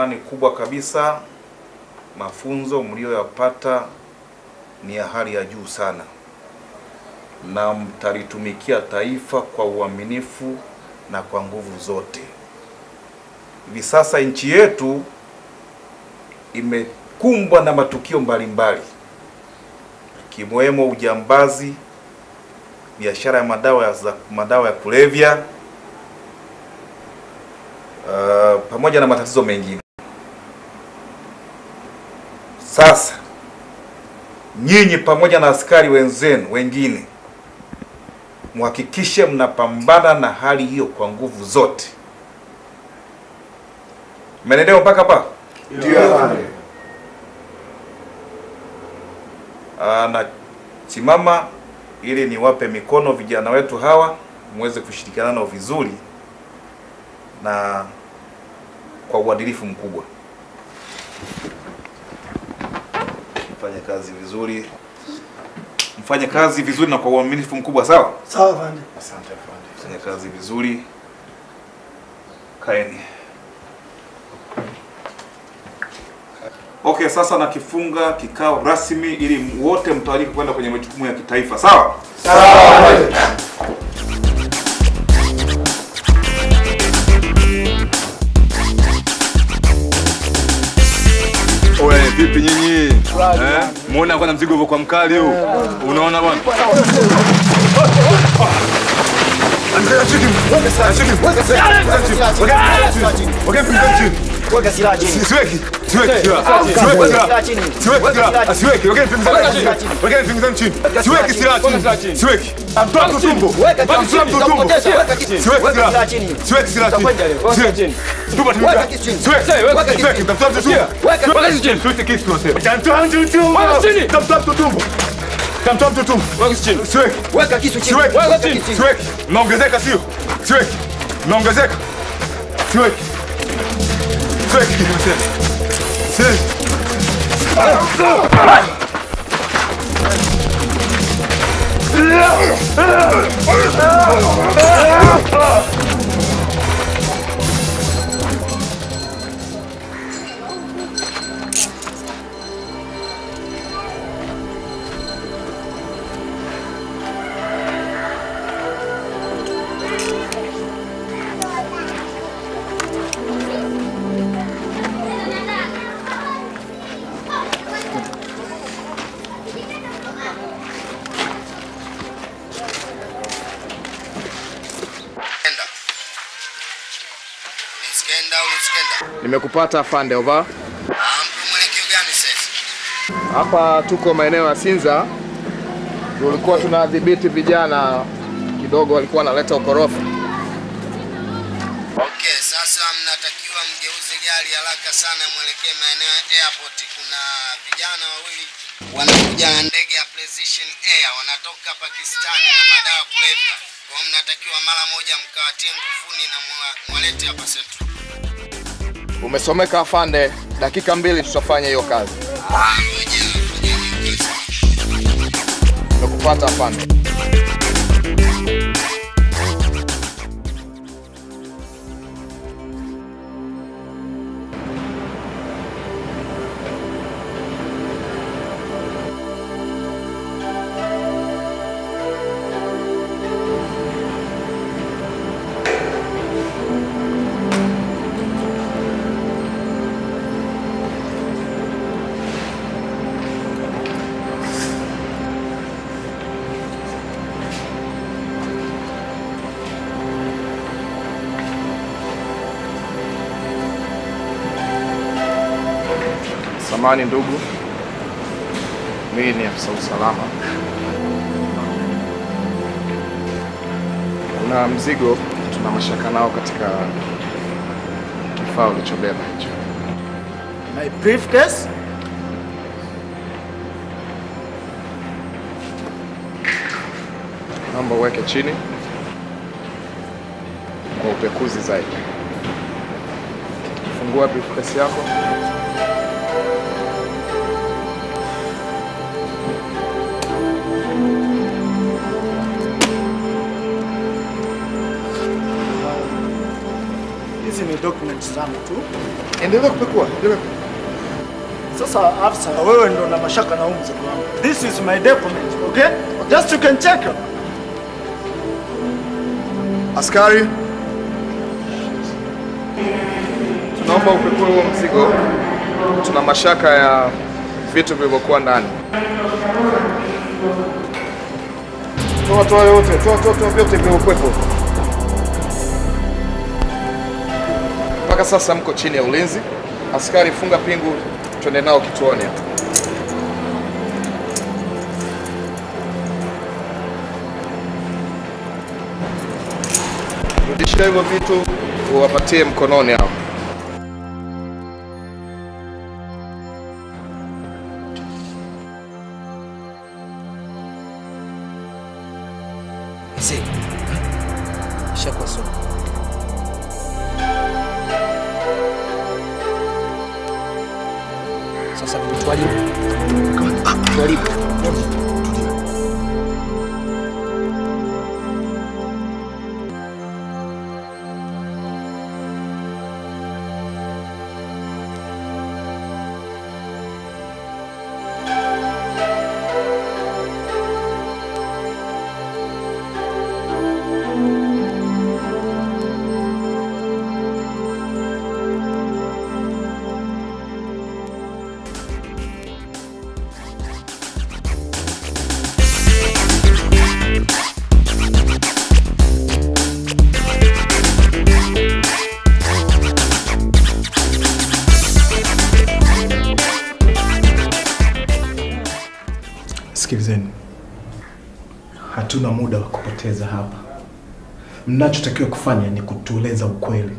imani kubwa kabisa mafunzo mlioyapata ni ya hali ya juu sana, na mtalitumikia taifa kwa uaminifu na kwa nguvu zote. Hivi sasa nchi yetu imekumbwa na matukio mbalimbali ikiwemo ujambazi, biashara ya madawa ya, za- madawa ya kulevya uh, pamoja na matatizo mengine. Sasa nyinyi pamoja na askari wenzenu wengine mhakikishe mnapambana na hali hiyo kwa nguvu zote. Mmenelewa mpaka hapa? Ah, na simama ili niwape mikono vijana wetu hawa muweze kushirikiana nao vizuri na kwa uadilifu mkubwa. Mfanye kazi vizuri, mfanye kazi vizuri na kwa uaminifu mkubwa, sawa? Sawa afande. Asante afande. Fanya kazi vizuri. Kaeni. Okay, sasa nakifunga kikao rasmi ili wote mtawalike kwenda kwenye majukumu ya kitaifa, sawa? Oye, vipi nyinyi? Eh? Muona kwa mzigo hivyo kwa mkali huu. Unaona bwana? Weka silaha chini. Siweki. Siweki silaha. Siweki silaha. Siweki silaha. Siweki. Wekeni pembeni chini. Wekeni pembeni chini. Siweki silaha chini. Siweki. Mtoa mtu tumbo. Weka Mtoa kisu chini, mtu tumbo. utakupoteza. Weka kisu chini. Siweki Weka silaha silaha. chini. Siweki silaha chini. Utakwenda leo. Weka Siweki. chini. Tupa tumbo. Weka kisu chini. Siweki. Weka kisu Siweki. chini. Mtoa mtu tumbo. Weka- weka kisu chini. Siweki kisu tunasema. Mtoa mtu tumbo. Mtoa mtu tumbo. Mtoa mtu tumbo. Siweki. Weka kisu chini. Siweki. Weka kisu chini. Siweki. Mnaongezeka sio? Siweki. Mnaongezeka. Siweki. Siweki. Siweki. Nisikenda au nisikenda? Nimekupata afande, over. Ah, mko mwelekeo gani sasa? Hapa tuko maeneo ya Sinza, tulikuwa tunadhibiti vijana kidogo, walikuwa wanaleta ukorofi. Okay, sasa mnatakiwa mgeuze gari haraka sana mwelekee maeneo ya airport. Kuna vijana wawili wanakuja na ndege ya Precision Air wanatoka Pakistani na madawa ya kulevya. Kwa hiyo mnatakiwa mara moja mkawatie nguvuni na mwa- mwalete hapa Central. Umesomeka afande, dakika mbili tutafanya hiyo kazi. Ah, ngoja, ngoja niongeze. Nimekupata afande. Samani ndugu, mimi ni afisa usalama. Kuna mzigo tuna mashaka nao katika kifaa ulichobeba hicho. My briefcase. Naomba uweke chini kwa upekuzi zaidi. Fungua briefcase yako. Hizi hizi ni documents zangu tu. Endelea kupekua, endelea. Sasa afisa, wewe ndo na mashaka na huu mzigo wangu. This is my document, okay? Just you can check. Askari, tunaomba upekue huo mzigo. Tuna mashaka ya vitu vilivyokuwa ndani. Toa toa yote, toa toa toa vyote vilivyokuwepo. Mpaka sasa mko chini ya ulinzi. Askari, funga pingu, twende nao kituoni. Rudisha hivyo vitu uwapatie mkononi hao. Mzee, ishakuwa sawa. Sasa tuwalibu, tuwalibu. Sikilizeni, hatuna muda wa kupoteza hapa. Mnachotakiwa kufanya ni kutueleza ukweli.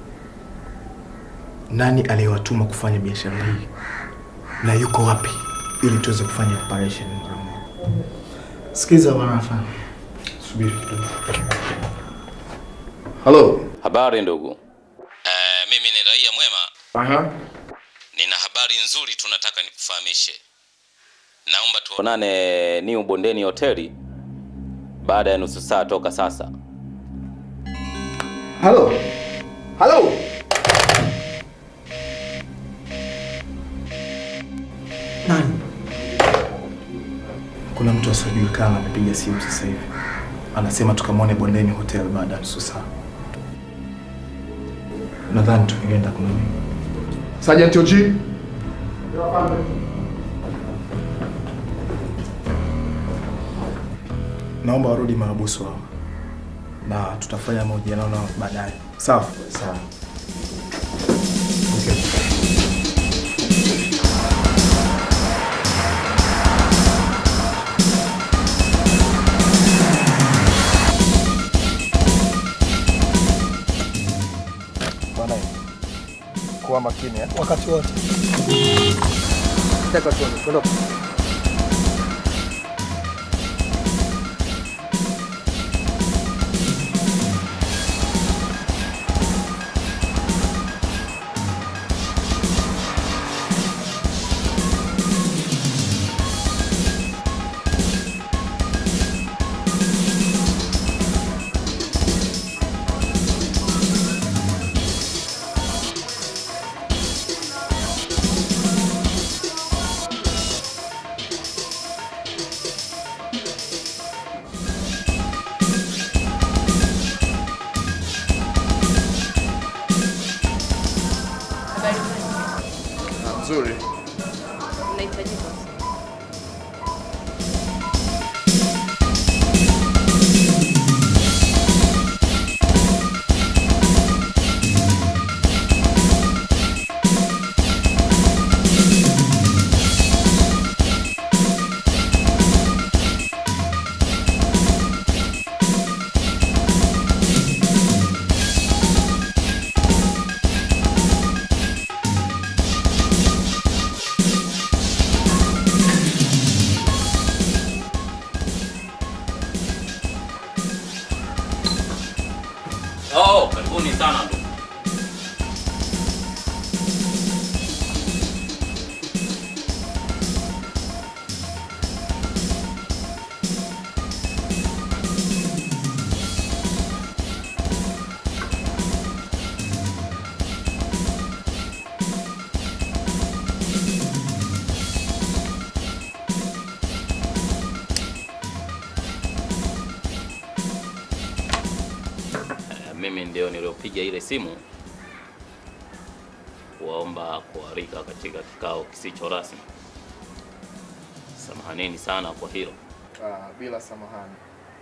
Nani aliyewatuma kufanya biashara hii na yuko wapi, ili tuweze kufanya operation mara moja. Sikiza bwana afande. Subiri kidogo. Halo. Habari ndugu. Eh, mimi ni raia mwema. Aha. Nina habari nzuri tunataka nikufahamishe. Naomba tuonane New Bondeni hoteli baada ya nusu saa toka sasa. Halo. Halo. Nani? Kuna mtu asiojulikana amepiga simu sasa hivi, anasema tukamwone Bondeni Hotel baada ya nusu saa. Nadhani tukienda kuna nini? Sergeant OG. Naomba warudi mahabusu hao na tutafanya mahojiano nao baadaye. Sawa? Sawa. Okay. Bwana, kuwa makini eh? Wakati wote. Taka tuone, ondoka. Habari zenu. Nzuri. Mnahitajika. Oh, karibuni sana ndugu. mimi ndio niliopiga ile simu kuwaomba kualika katika kikao kisicho rasmi. Samahanini sana kwa hilo. Ah, bila samahani.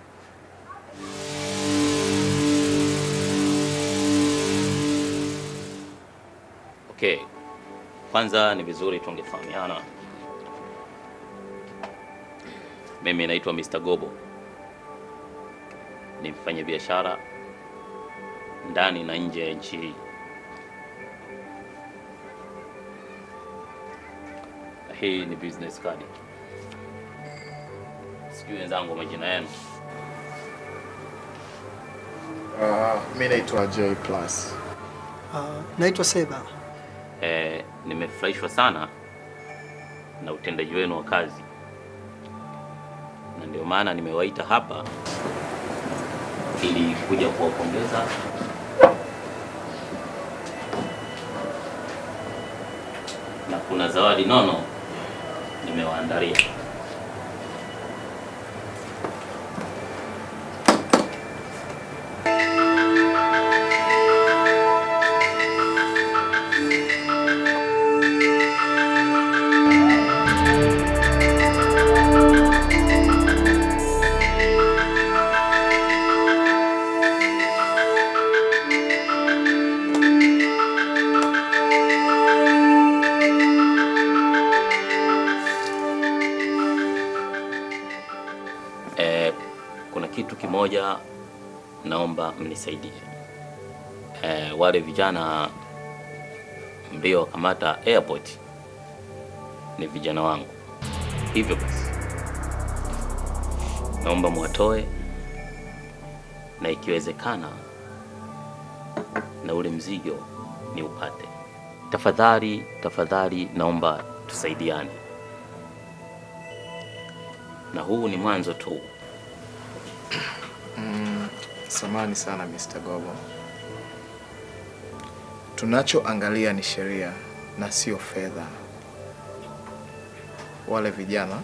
Okay, kwanza ni vizuri tungefahamiana. Mimi naitwa Mr. Gobo, ni mfanyabiashara ndani na nje ya nchi hii, na hii ni business card. Sijui wenzangu majina yenu. Ah, mi naitwa Joy Plus. Uh, naitwa Seba. Eh, nimefurahishwa sana na utendaji wenu wa kazi, na ndio maana nimewaita hapa ili kuja kuwapongeza na kuna zawadi nono nimewaandalia. Eh, kuna kitu kimoja naomba mnisaidie. Eh, wale vijana mliowakamata airport ni vijana wangu, hivyo basi naomba mwatoe na ikiwezekana na ule mzigo ni upate. Tafadhali, tafadhali naomba tusaidiane, na huu ni mwanzo tu. Mm, samani sana Mr. Gobo. Tunachoangalia ni sheria na sio fedha. Wale vijana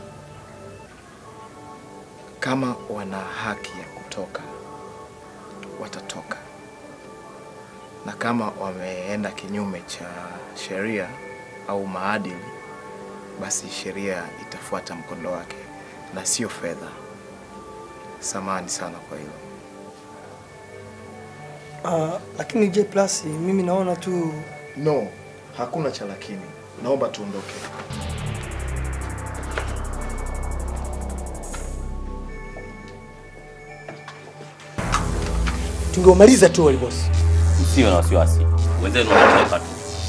kama wana haki ya kutoka watatoka, na kama wameenda kinyume cha sheria au maadili, basi sheria itafuata mkondo wake na sio fedha. Samani sana kwa hilo. Uh, lakini J Plus mimi naona tu No, hakuna cha lakini. Naomba tuondoke. Tungeumaliza tu wale boss. Msiwe na wasiwasi, wenzenu wanatoka tu.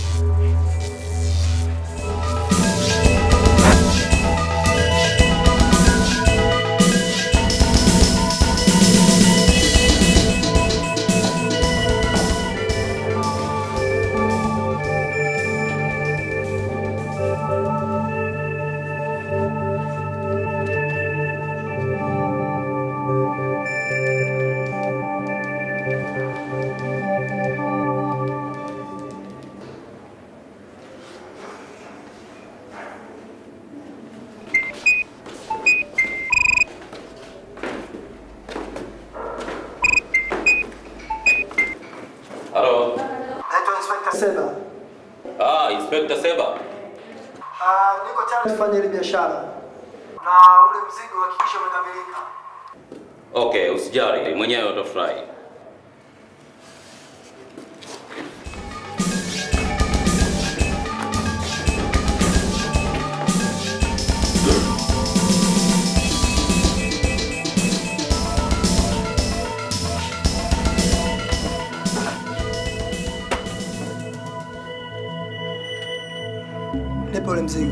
Halo. naitwa Inspector Seba. Ah, Inspector Seba. Uh, niko tayari kufanya ile biashara na ule mzigo hakikisha umekamilika. Okay, usijali, mwenyewe utafurahi. Nipe ule mzigo.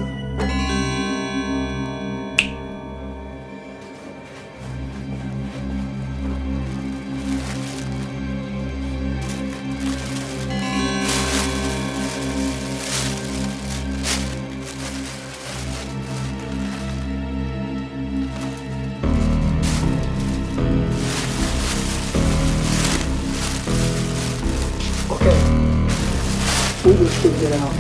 Okay. Uje uchukue vijana wako.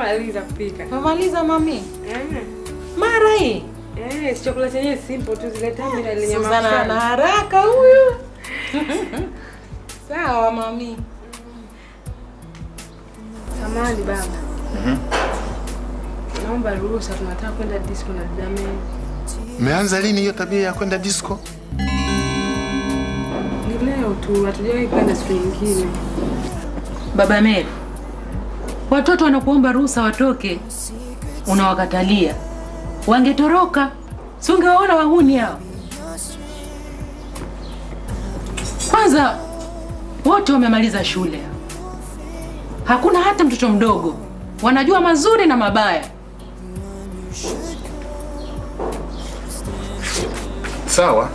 Nishamaliza kupika. Umemaliza mami? Eh. Mara hii? Eh, si chakula chenyewe simple tu zile tambi na lenye Suzana mafuta. ana haraka huyu. Sawa mami. Samahani baba. Naomba ruhusa tunataka kwenda disco na dada Mary. Mmeanza lini hiyo tabia ya kwenda disco? Ni leo tu, hatujawahi kwenda siku nyingine. Baba Mary, watoto wanakuomba ruhusa watoke, unawakatalia. Wangetoroka, si ungewaona wahuni hao? Kwanza wote wamemaliza shule, hakuna hata mtoto mdogo, wanajua mazuri na mabaya. Sawa,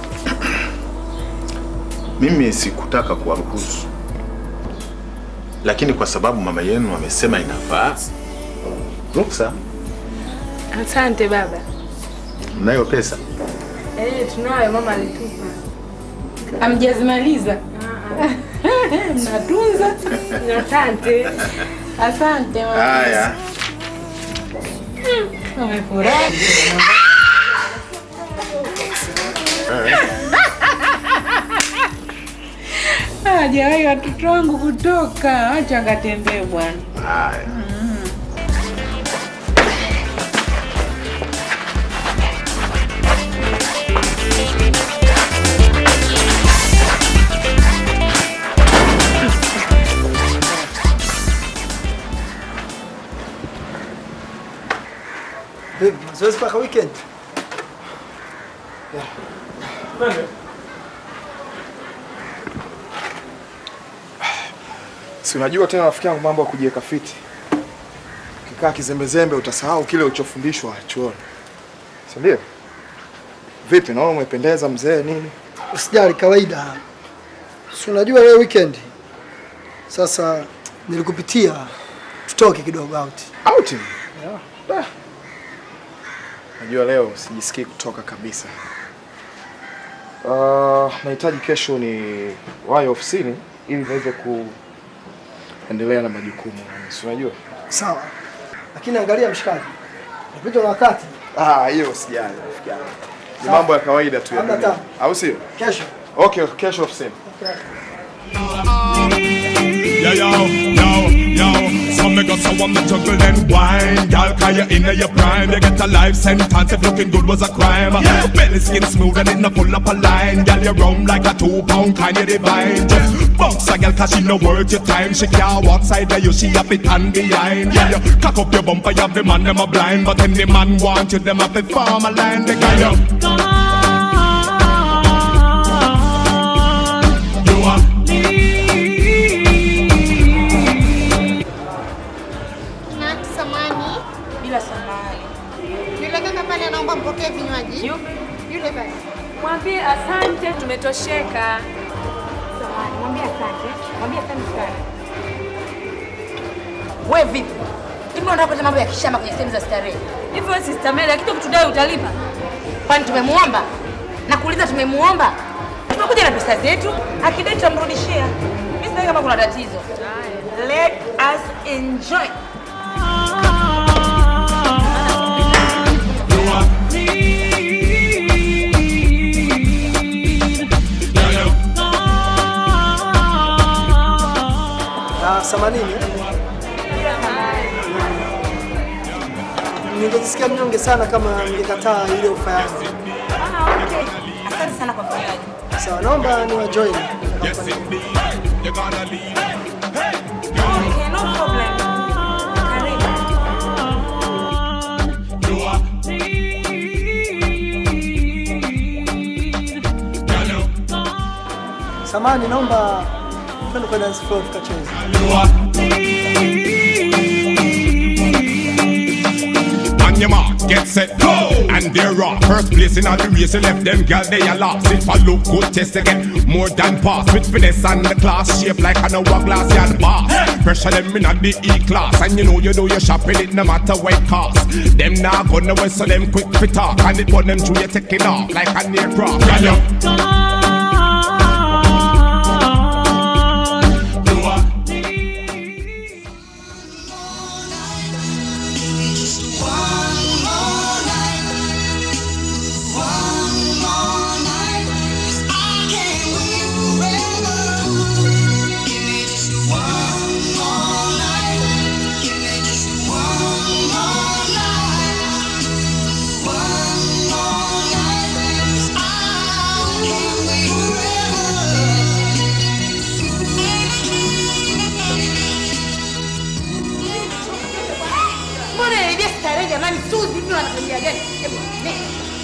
mimi sikutaka kuwaruhusu, lakini kwa sababu mama yenu amesema inafaa, ruksa. Asante baba. Mnayo pesa? Eh, tunayo mama alitupa. Hamjazimaliza? Mnatunza? Asante. Asante mama. Haya. Wamefurahi. Hajawahi watoto wangu kutoka, acha akatembee bwana. Haya. Vipi, mazoezi mpaka weekend? Si unajua tena rafiki yangu mambo ya kujiweka fiti. Ukikaa kizembezembe utasahau kile ulichofundishwa chuoni. Si ndio? Vipi, naona umependeza mzee nini? Usijali, kawaida. Si unajua leo weekend. Sasa nilikupitia tutoke kidogo out. Outing? Yeah. Najua leo sijisikii kutoka kabisa. Uh, nahitaji kesho ni wahi ofisini ili niweze kuendelea na majukumu. Si unajua? Sawa. Lakini angalia mshikaji. Napitwa na wakati. Ah, hiyo usijali rafiki yangu. Ni Sawa. mambo ya kawaida tu ya Hamna dunia. tabu. Au sio? Kesho. Okay, kesho ofisini. Yeah, yo, yo, yo. Some me got someone to juggle and wine. Girl, cause you're in your prime. You get a life sentence if looking good was a crime. Belly skin smooth and it not pull up a line. Girl, you round like a two pound kind of divine. Just bounce a girl cause she no worth your time. She can't walk side of you, she have it hand behind. Yeah, you cock up your bumper, you have the man, them a blind. But any man want you, them have to form a line. They got you. You are Na samani. Bila samani. Yule kaka pale anaomba mpokee vinywaji. Yupi? Yule pale. Mwambie asante, tumetosheka. Samani, mwambie asante. Mwambie asante sana. We vipi? Hivi unataka kuleta mambo ya kishamba kwenye sehemu za starehe? Hivyo wewe sister Mary, kitu kutudai utalipa. Kwani tumemuomba? Na kuuliza tumemuomba? Tumekuja na pesa zetu, akidai tutamrudishia. Mimi sidhani kama kuna tatizo. Let us enjoy. Na samanini. Ningejisikia mnyonge sana kama ningekataa ile ofa yangu. Ah, okay. Asante sana kwa vinywaji. Sawa, naomba niwa join. You're gonna leave. Okay, no problem. Karibu. You are Samani, naomba twende kwa dance floor tukacheze. On your mark, get set, go! And they're off. First place in all the race, you left them girl, they are lost. If I look good, test again, more than pass. With finesse and the class, shape like an hourglass, yard boss. Pressure them in at the E-class. And you know you do your shopping, it no matter what it cost. Them now gonna wait, so them quick fit talk. And it put them through you taking off like an aircraft. Girl, you Sogea. Hebu, ne.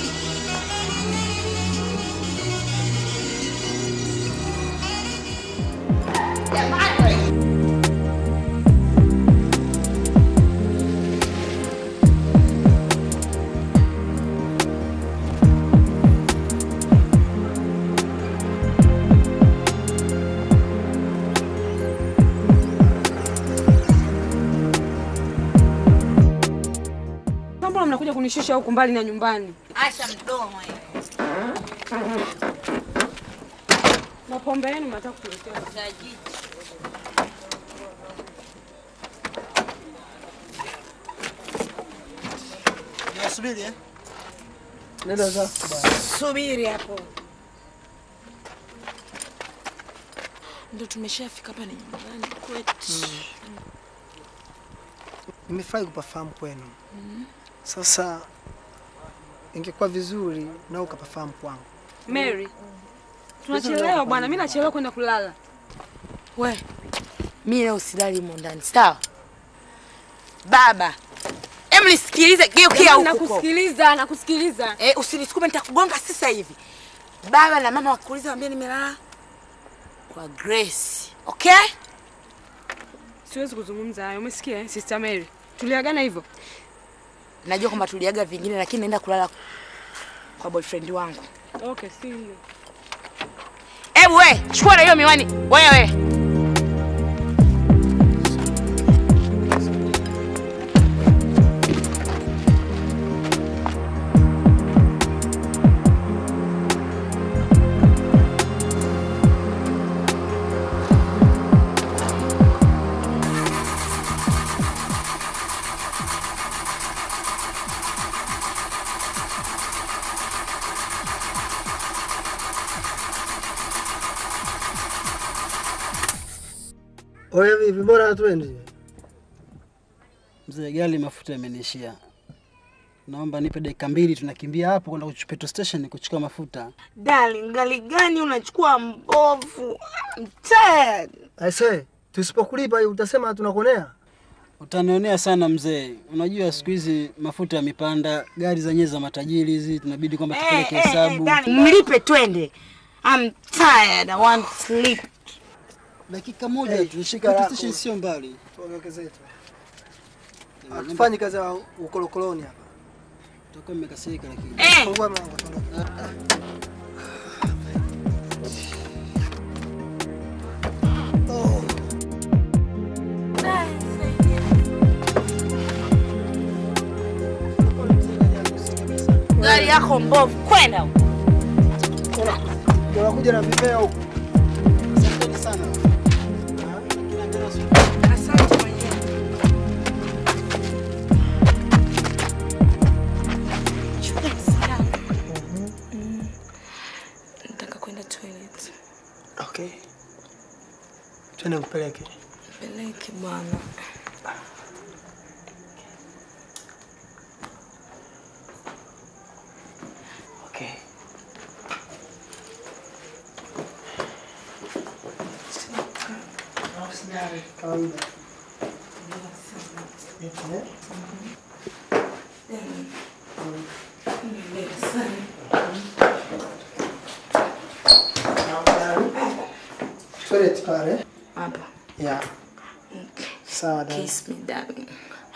Mbona mnakuja kunishusha huku mbali na nyumbani? Acha mdomo hiyo. Mapombe yenu mnataka kutuletea. Nasubiri eh? Nenda zako bwana. Subiri hapo. Ndo tumeshafika hapa, ni nyumbani kwetu. Nimefurahi kupafahamu kwenu. Sasa ingekuwa vizuri na ukapafahamu kwangu. Mary, tunachelewa bwana, mimi nachelewa kwenda kulala. We, mi leo silali humo ndani, sawa? Baba, em nisikilize, geukia Jamani, huko. Nakusikiliza, nakusikiliza. Eh, usinisukume nitakugonga sasa hivi. Baba na mama wakuuliza waambie nimelala kwa Grace. Okay? Siwezi kuzungumza hayo, umesikia eh, Sister Mary? Tuliagana hivyo. Najua kwamba tuliaga vingine lakini naenda kulala kwa boyfriend wangu. Okay, see you. Hebu we, chukua na hiyo miwani. Wewe. Oya vipi, mbona hatuendi? Mzee, gari mafuta yamenishia, naomba nipe dakika mbili, tunakimbia hapo kwenda kuchu- petrol station kuchukua mafuta. Darling, gari gani unachukua mbovu? I'm tired. Aise, tusipokulipa utasema tunakuonea. Utanionea sana mzee, unajua siku hizi mafuta yamepanda, gari zenyewe za matajiri hizi tunabidi kwamba tupeleke Eh, eh, eh, hesabu. darling, Mlipe twende. I'm tired. I want to sleep. Dakika moja Hey, tu, shika petrol lako. station sio mbali. Tuondoke zetu. Hatufanyi kazi ya ukolokoloni hapa. Tutakuwa mmekasirika lakini. Eh. Fungua mlango tuondoke. Gari yako mbovu, kwenda huko. Unakuja na vipea huku. Asanteni sana. Asante mwenyewe. Chukua simu yangu. Mm. Nataka kwenda toilet. Okay. Twende kupeleke. Peleke bwana. Okay. Kawaida. Eh? Toilet pale. Hapa. Yeah. Sawa dada. Kiss me darling.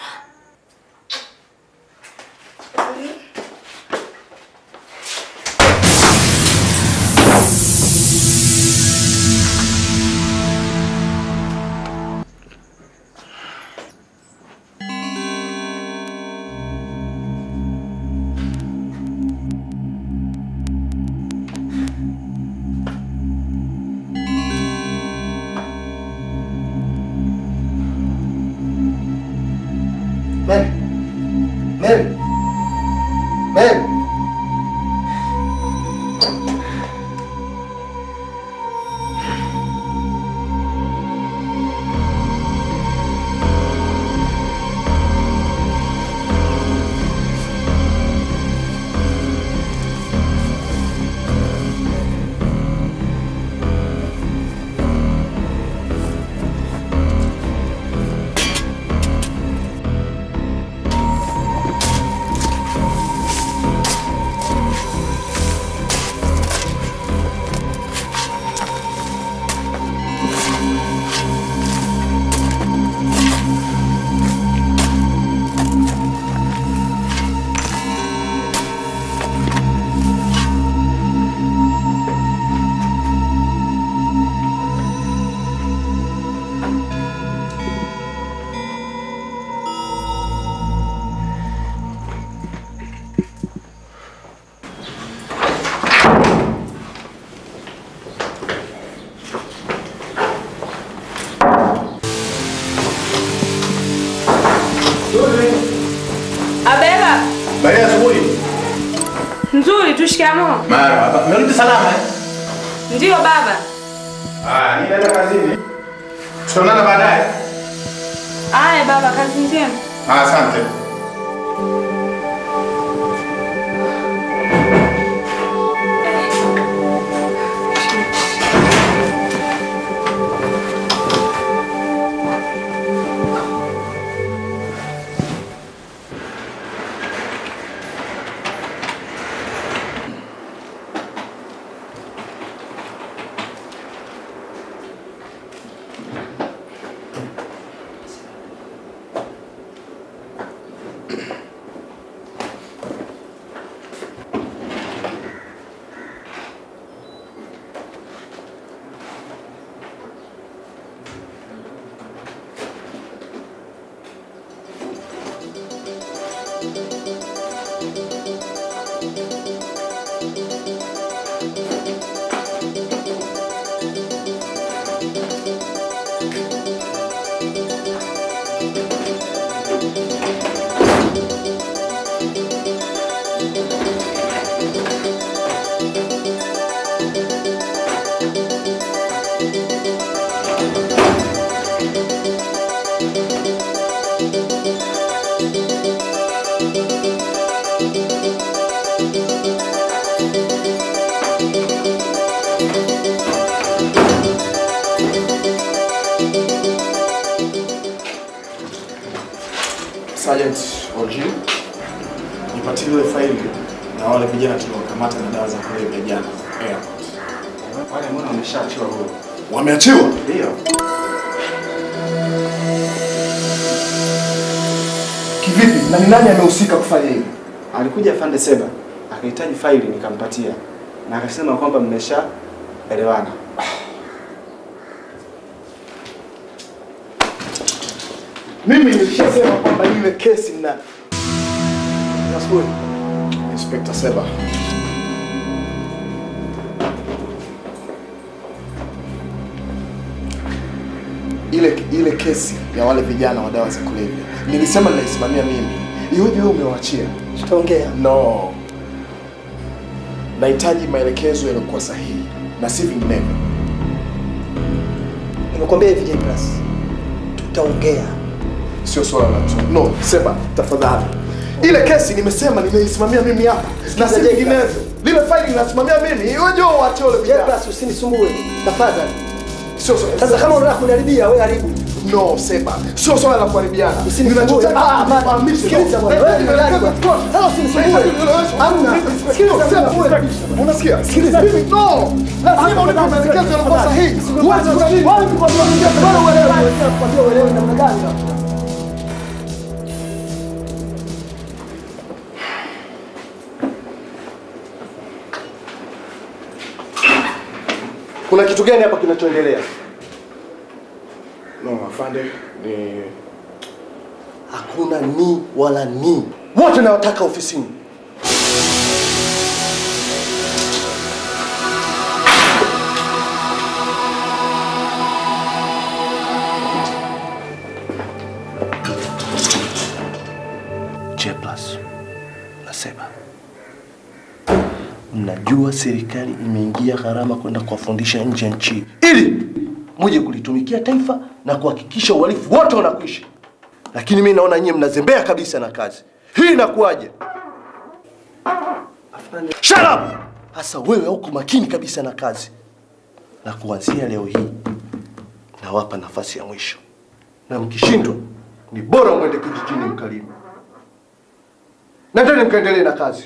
Mary. Mary. Mary. Mtu shikamoo. Marahaba. Mmerudi salama eh? Ndio baba. Ah, ninaenda kazini. Tutaonana baadaye. Aya baba, kazi njema. Ah, asante. Sergeant OG, nipatie ile faili na wale vijana tuliokamata na dawa za kulevya jana airport. Wale mbona wameshaachiwa huru? Wameachiwa? Ndio. Kivipi? Na ni nani amehusika kufanya hivi? Alikuja afande Seba akahitaji faili nikampatia na akasema kwamba mmeshaelewana. Mimi nilishasema kwamba ile kesi mna Nasikia. Inspector Seba. Ile ile kesi ya wale vijana wa dawa za kulevya. Nilisema ninaisimamia mimi. Iweje wewe umewaachia? Tutaongea. No. Nahitaji maelekezo yaliyokuwa sahihi na si vinginevyo. Nimekwambia hivi Jebras, tutaongea. Sio swala la mtu. No, Seba, tafadhali. Ile kesi nimesema nimeisimamia mimi hapa na si vinginevyo. Lile faili linasimamia mimi. Iweje wewe uachie wale vijana? Jebras, usinisumbue tafadhali. Sio swala. Sasa kama unataka kuniharibia, wewe haribu. No, Seba. Sio swala la kuharibiana. Usinisumbue. Ninachotaka Ah, hapana. nifahamishe. Sikiliza bwana. Wewe ni nani bwana? Sasa usinisumbue. Hamna. Sikiliza bwana. Unasikia? Sikiliza mimi. No. Lazima unipe maelekezo yaliyokuwa sahihi. Huwezi kunini? Wewe ni kwa sababu wewe uelewe. Kwambia uelewe namna gani? Kuna kitu gani hapa kinachoendelea? No, afande, ni Hakuna ni wala ni. Wote nawataka ofisini. J plus nasema, mnajua serikali imeingia gharama kwenda kuwafundisha nje ya nchi ili muje kulitumikia taifa na kuhakikisha uhalifu wote unakwisha, lakini mi naona nyie mnazembea kabisa na kazi hii. Inakuwaje? Shut up! Hasa wewe hauko makini kabisa na kazi, na kuanzia leo hii nawapa nafasi ya mwisho, na mkishindwa ni bora mwende kijijini mkalime. Nendeni mkaendelee na kazi.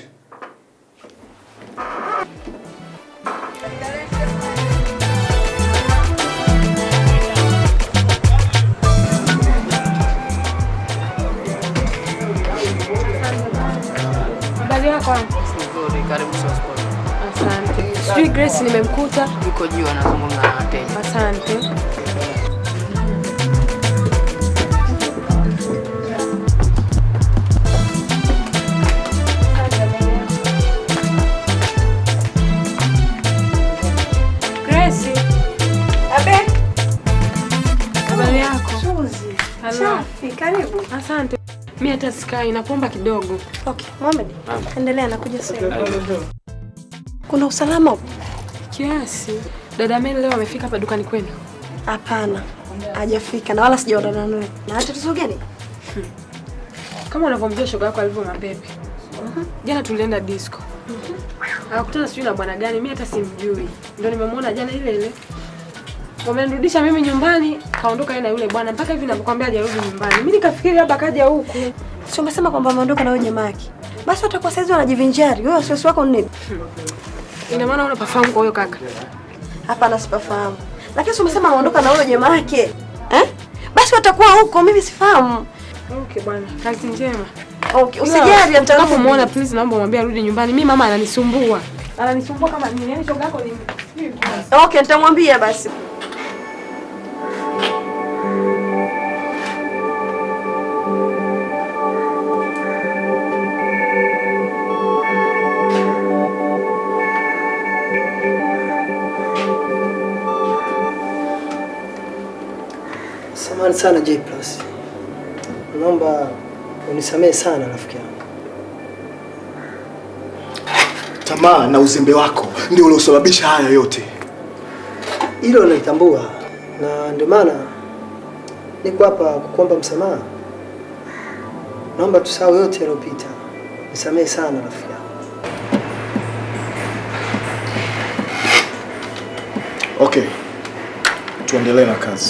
Habari yako? Nzuri, karibu Sosport. Asante. Sijui Grace nimemkuta. Yuko juu anazungumza na wateja. Asante. Grace. Abe. Habari yako? Suzi. Hello. Safi, karibu. Asante. Mimi hata sikai, napomba kidogo. Okay, Mohamed. Endelea nakuja sasa. Kuna usalama huko? Kiasi. Dada Mary leo amefika hapa dukani kwenu? Hapana, hajafika na wala sijaonana naye. Na hata tatizo gani? Kama unavyomjua shoga yako alivyo mapepe. Jana tulienda disco. Akakutana sijui na bwana gani, mimi hata simjui. Ndio nimemwona jana ile ile. Wamenirudisha mimi nyumbani, kaondoka yeye na yule bwana mpaka hivi ninakwambia hajarudi nyumbani. Mimi nikafikiri labda kaja huku. Si umesema kwamba ameondoka na wewe jamaa yake? Basi watakuwa saizi wanajivinjari. Wewe wasiwasi wako ni nini? Ina maana unapafahamu kwa huyo kaka? Hapana, sipafahamu. Lakini si umesema ameondoka na wewe jamaa yake? Eh? Basi watakuwa huko, mimi sifahamu. Okay bwana, kazi njema. Okay, usijali nitarudi. Utakapomuona please naomba umwambie arudi nyumbani. Mimi mama ananisumbua. Ananisumbua kama nini? Yaani shoga yako ni Okay, nitamwambia basi. Samahani sana J Plus, naomba unisamehe sana rafiki yangu. Tamaa na uzembe wako ndio uliosababisha haya yote. Hilo nalitambua na ndio maana niko hapa kukuomba msamaha. Naomba tusahau yote yaliyopita. Nisamehe sana rafiki yangu. Okay, tuendelee na kazi.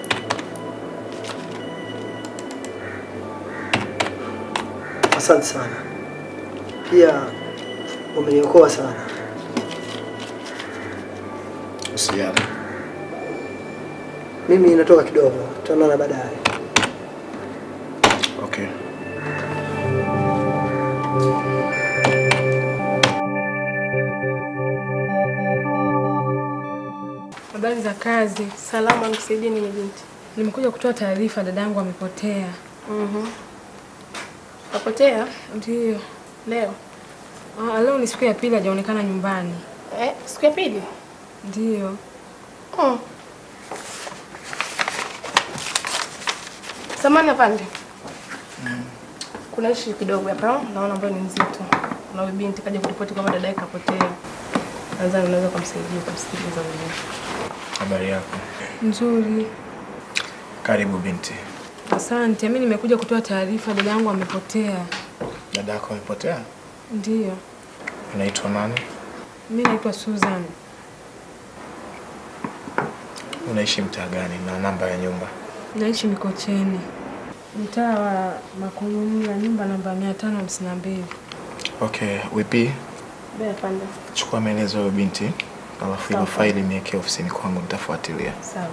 Asante sana, pia umeniokoa sana. Usijali. Mimi natoka kidogo, tutaonana baadaye. Okay. Habari za kazi. Salama, nikusaidie nini binti? Nimekuja kutoa taarifa, dadangu amepotea. Mhm. Kapotea? Ndio. Leo? Ah, leo ni siku ya pili hajaonekana nyumbani. Eh, siku ya pili? Ndio. Oh. Samani afande. Kuna ishi kidogo hapa, naona ambayo ni nzito. Na huyu binti kaja kuripoti kwamba dada yake kapotea. Nadhani unaweza kumsaidia kumsikiliza mwenyewe. Habari yako? Nzuri. Karibu binti. Asante. Mimi nimekuja kutoa taarifa, dada yangu amepotea. Dada yako amepotea? Ndio. Unaitwa nani? Mimi naitwa Susan. Unaishi mtaa gani na namba ya nyumba? Naishi Mikocheni, mtaa wa Makulumla, nyumba namba mia tano hamsini na mbili. Okay, wipi, Bea afande. chukua maelezo ya huyo binti, alafu hilo Sawa. faili niwekee ofisini kwangu, nitafuatilia. Sawa.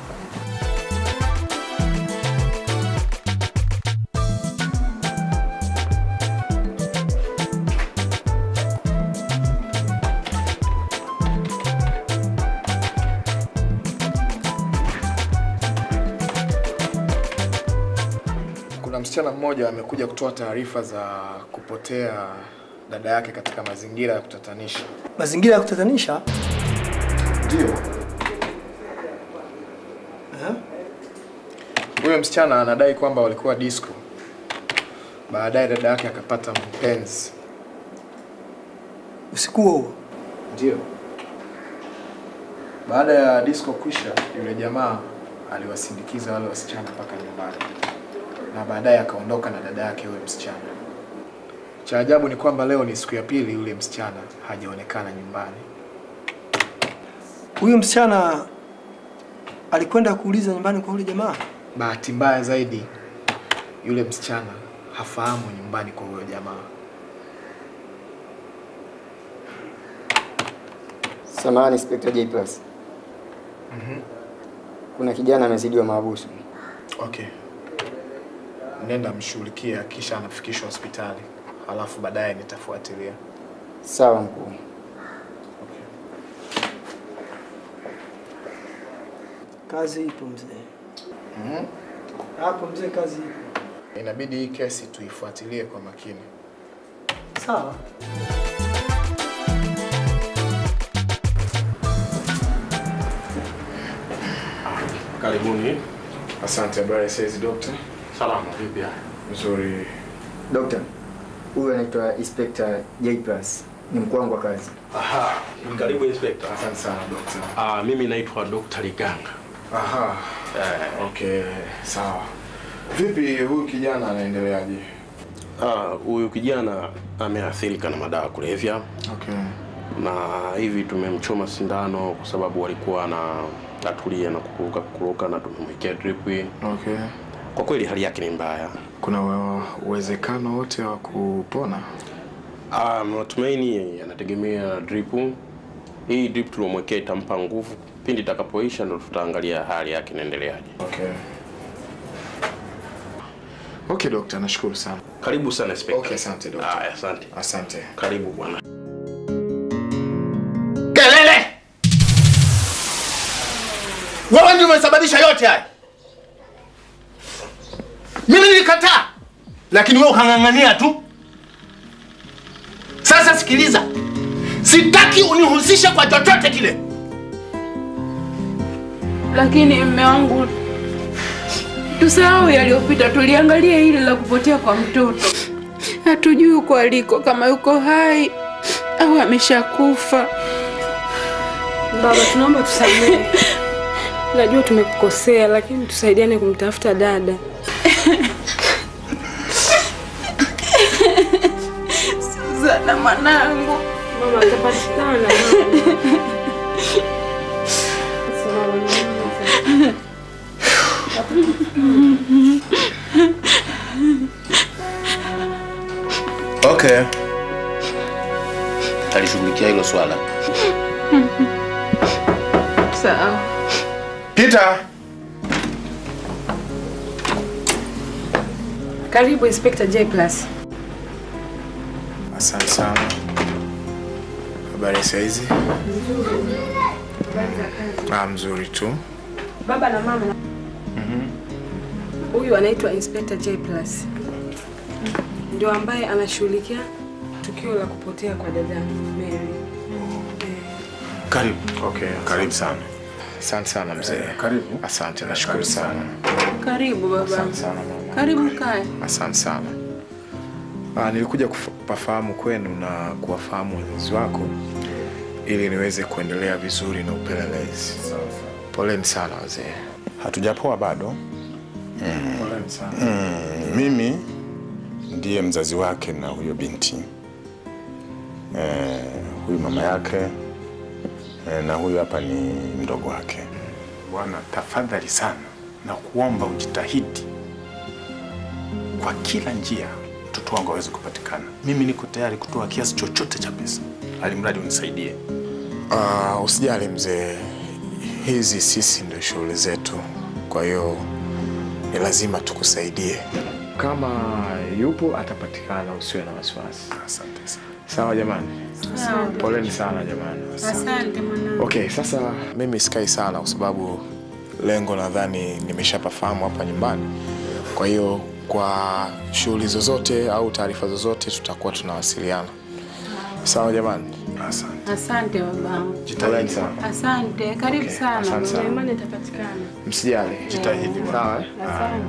Kuna msichana mmoja amekuja kutoa taarifa za kupotea dada yake katika mazingira ya kutatanisha. Mazingira ya kutatanisha? Ndio. Huyo msichana anadai kwamba walikuwa disco. Baadaye dada yake akapata mpenzi. Usiku huo Ndio. Baada ya disco kwisha, yule jamaa aliwasindikiza wale wasichana mpaka nyumbani, na baadaye akaondoka na dada yake yule msichana. Cha ajabu ni kwamba leo ni siku ya pili yule msichana hajaonekana nyumbani. huyu msichana alikwenda kuuliza nyumbani kwa yule jamaa. Bahati mbaya zaidi, yule msichana hafahamu nyumbani kwa huyo jamaa. Samahani Inspector J Plus. Mhm. Kuna kijana amezidiwa mahabusu. Okay. Nenda mshughulikia kisha anafikishwa hospitali, halafu baadaye nitafuatilia. Sawa mkuu. Kazi ipo mzee. Mhm. Hapo mzee, kazi ipo. Inabidi hii kesi tuifuatilie kwa makini. Sawa. Karibuni. Asante. Habari ya saizi dokta? Salama, vipi hali? Nzuri. Dokta, huyu anaitwa Inspector J Plus. Ni mkuu wangu wa kazi. Aha, karibu inspector. Asante sana dokta. Ah, mimi naitwa Dr. Liganga. Aha. Eh, Okay, sawa. Vipi huyu kijana anaendeleaje? ah, huyu kijana ameathirika na madawa ya kulevya Okay. na hivi tumemchoma sindano kwa sababu alikuwa na atulia na kukuruka kukuruka na tumemwekea drip. Okay. Kwa kweli hali yake ni mbaya. Kuna uwe- uwezekano wote wa kupona? Ah, matumaini yanategemea drip. Hii drip tuliomwekea itampa nguvu, pindi itakapoisha ndo tutaangalia hali yake inaendeleaje. Okay. Okay, dokta, nashukuru sana. Karibu sana inspector. Okay, asante dokta. Haya, asante. Asante. Karibu bwana. Kelele! Wewe ndio umesababisha yote haya. Mimi nilikataa, lakini wewe ukang'ang'ania tu. Sasa sikiliza, sitaki unihusishe kwa chochote kile. Lakini mme wangu, tusahau yaliyopita, tuliangalia hili la kupotea kwa mtoto. Hatujui uko aliko, kama yuko hai au ameshakufa. Baba, tunaomba tusamehe. Najua tumekukosea, lakini tusaidiane kumtafuta dada. Suzana mwanangu, mama atapatikana. Okay. Alishughulikia hilo swala. Sawa. Peter. Karibu Inspector J Plus. Asante sana. Habari saa hizi? Ah, mzuri tu. Baba na mama, huyu anaitwa Inspector J Plus, ndio ambaye anashughulikia tukio la kupotea kwa dada Mary. Karibu. Okay, karibu sana. Asante sana mzee. Karibu. Asante, nashukuru sana. Karibu baba. Asante sana mama. Karibu kae. Asante sana. Ah, nilikuja kupafahamu kwenu na kuwafahamu wazazi wako ili niweze kuendelea vizuri na upelelezi. Poleni sana wazee. Hatujapoa bado. Poleni sana. Mm, mimi ndiye mzazi wake na huyo binti eh, huyu mama yake eh, na huyu hapa ni mdogo wake. Bwana, tafadhali sana na kuomba ujitahidi kwa kila njia mtoto wangu aweze kupatikana. Mimi niko tayari kutoa kiasi chochote cha pesa, alimradi unisaidie. Ah, usijali mzee, hizi sisi ndio shughuli zetu, kwa hiyo ni lazima tukusaidie. Kama yupo atapatikana, usiwe na wasiwasi. Asante sana. Sawa jamani, Sawa. poleni sana jamani. Asante mwanangu. Okay, sasa mimi sikai sana kwa sababu lengo nadhani nimeshapafahamu hapa nyumbani. Kwa hiyo kwa shughuli zozote au taarifa zozote tutakuwa tunawasiliana. Sawa jamani? Asante. Asante babangu. Poleni sana. Asante. Karibu Okay, sana. asante sana. Nina imani itapatikana. Msijali. Jitahidi. Sawa eh? Asante.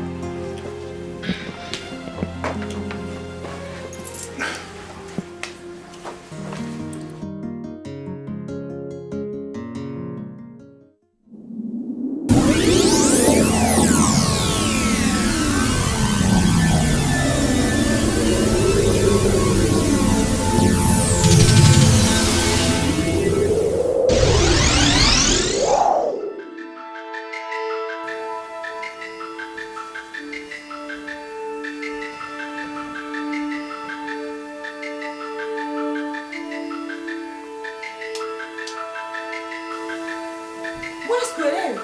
Mbona sikuelewi?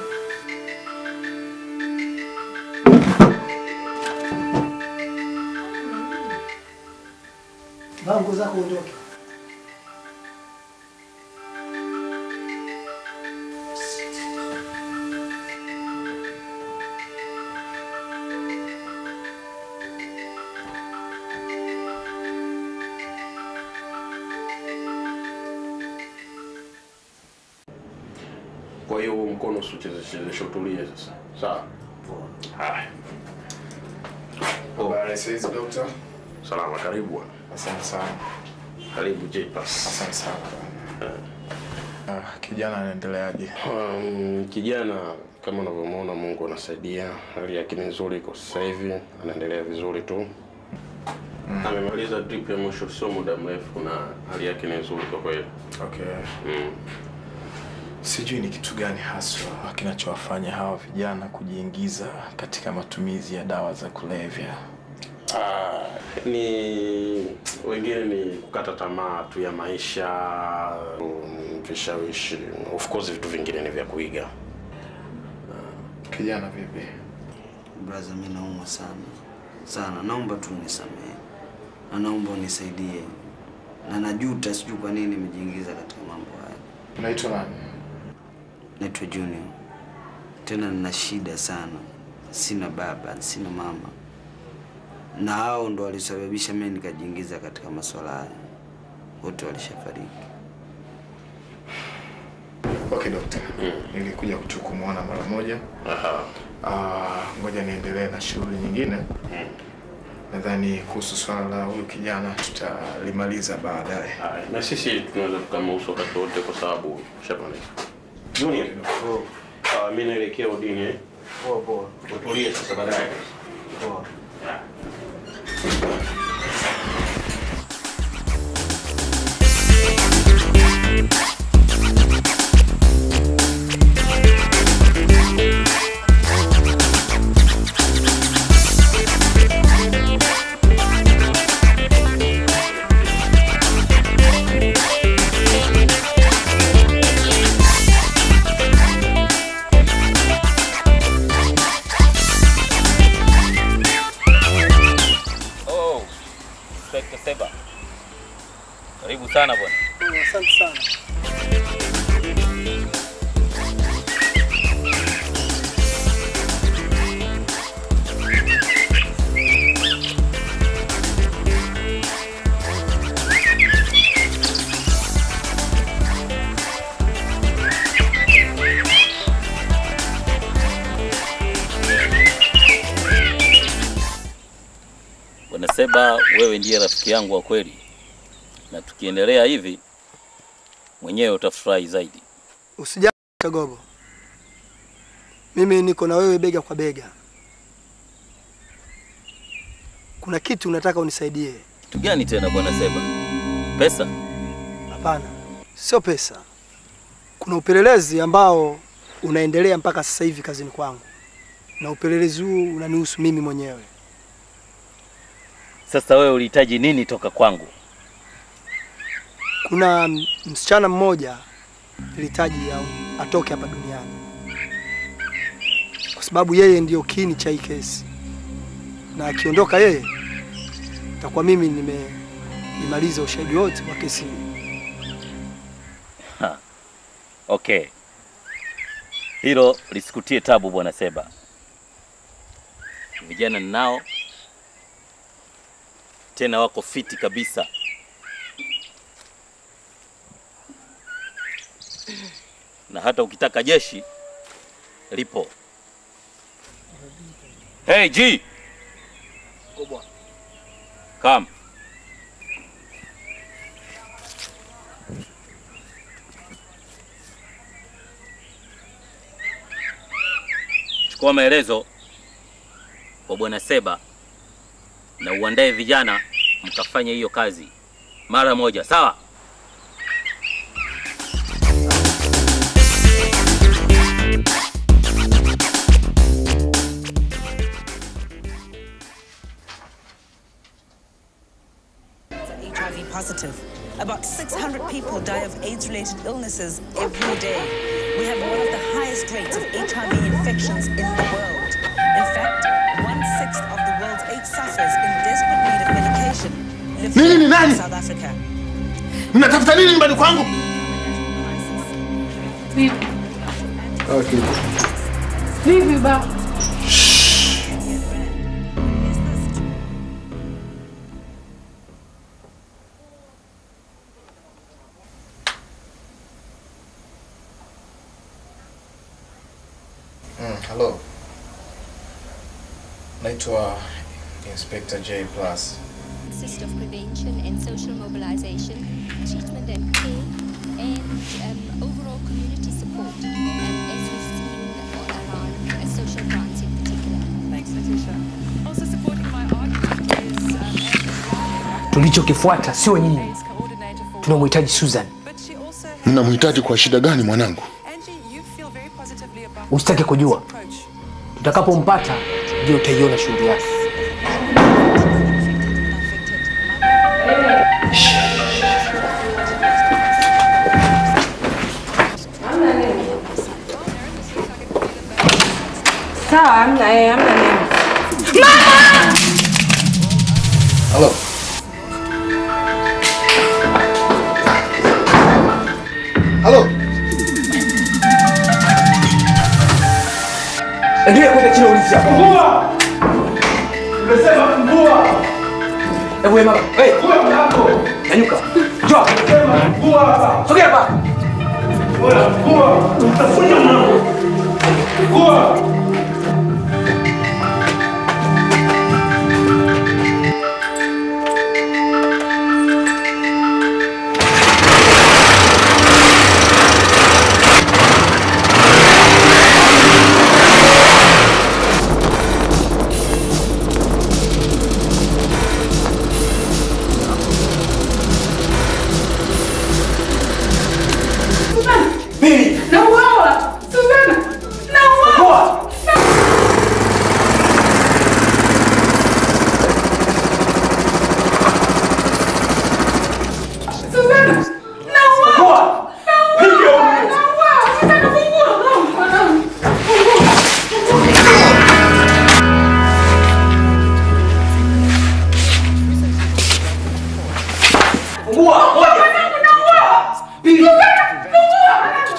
Vaa nguo zako uondoke. Kwa hiyo huo mkono usichezeshe, utulie sasa. Sawa? Haya. Habari saizi dokta? Salama, karibu bwana. Asante sana. Karibu J Plus. Asante sana. Uh, kijana anaendeleaje? Um, kijana kama unavyomwona, Mungu anasaidia, hali yake ni nzuri kwa sasa hivi, anaendelea vizuri tu. Amemaliza drip ya mwisho sio muda mrefu, na hali yake ni nzuri kwa kweli. Okay. Mm. Sijui ni kitu gani haswa kinachowafanya hawa vijana kujiingiza katika matumizi ya dawa za kulevya. Ah, ni wengine ni kukata tamaa tu ya maisha, um, vishawishi, of course vitu vingine ni vya kuiga. Kijana vipi? Braza, mi naumwa sana sana, naomba tu unisamehe na naomba unisaidie, na najuta, sijui kwa nini nimejiingiza katika mambo haya. Unaitwa nani? Naitwa Junior, tena nina shida sana, sina baba, sina mama, na hao ndo walisababisha mimi nikajiingiza katika masuala haya, wote walishafariki. Okay, dokta. Nilikuja tu kumwona mara moja. Ah, ngoja niendelee na shughuli nyingine. Nadhani kuhusu swala la huyu kijana tutalimaliza baadaye. Haya, na sisi tunaweza tukamhusu wakati wote kwa sababu shamaliza. Junior, uh, mimi naelekea udini. eh? Poa poa. Utulie sasa baadaye. Poa. Oh, Inspector Seba. Karibu sana bwana. Asante sana. Bwana Seba, wewe ndiye rafiki yangu wa kweli, na tukiendelea hivi mwenyewe utafurahi zaidi. Usijali Kagogo, mimi niko na wewe bega kwa bega. Kuna kitu unataka unisaidie? Kitu gani tena bwana Seba? Pesa? Hapana, sio pesa. Kuna upelelezi ambao unaendelea mpaka sasa hivi kazini kwangu, na upelelezi huu unanihusu mimi mwenyewe. Sasa wewe ulihitaji nini toka kwangu? Kuna m- msichana mmoja nilihitaji au- atoke hapa duniani kwa sababu yeye ndiyo kiini cha hii kesi, na akiondoka yeye, takuwa mimi nimemaliza ushahidi wote wa kesi hii. Ha. Okay, hilo lisikutie tabu bwana Seba. Vijana ninao tena, wako fiti kabisa. na hata ukitaka jeshi lipo. Hey G, come. Chukua maelezo kwa bwana Seba na uandae vijana mkafanye hiyo kazi mara moja, sawa? HIV positive. About 600 people die of AIDS-related illnesses every day. We have one of the highest rates of HIV infections in the world. In fact, one-sixth of the world's AIDS sufferers in desperate need of medication live Nini ni here nani? in South Africa. Mnatafuta nini nyumbani kwangu? Vipi? Vipi ba? Mm, hello. Naitwa Inspector J Plus. consist of prevention and social mobilization, treatment and care, and um, overall community support, um, as we've seen around uh, social grants in particular. Thanks, Letitia. Also supporting my argument is um, Tulichokifuata sio nyinyi, tunamhitaji Susan. Mnamhitaji kwa shida gani mwanangu? Usitake kujua, tutakapompata ndio utaiona shughuli yake. Sawa, hamna eh, hamna neno. Halo. Halo. Endelea kwenda chini ulizi hapo. Fungua! Nimesema fungua! Hebu wewe mama, hey, Fungua mlango! nyanyuka. Njoo. Nimesema fungua hapa! Sogea hapa. Bora fungua! Utafunja mlango! Fungua! Pili. Nauawa! Suzana! Nauawa! Suzana! Nauawa! Nauawa! Nauawa! Suzana, fungua mlango, mwanangu. Fungua, moja. Mwanangu, nauawa! Pili. Suzana, fungua!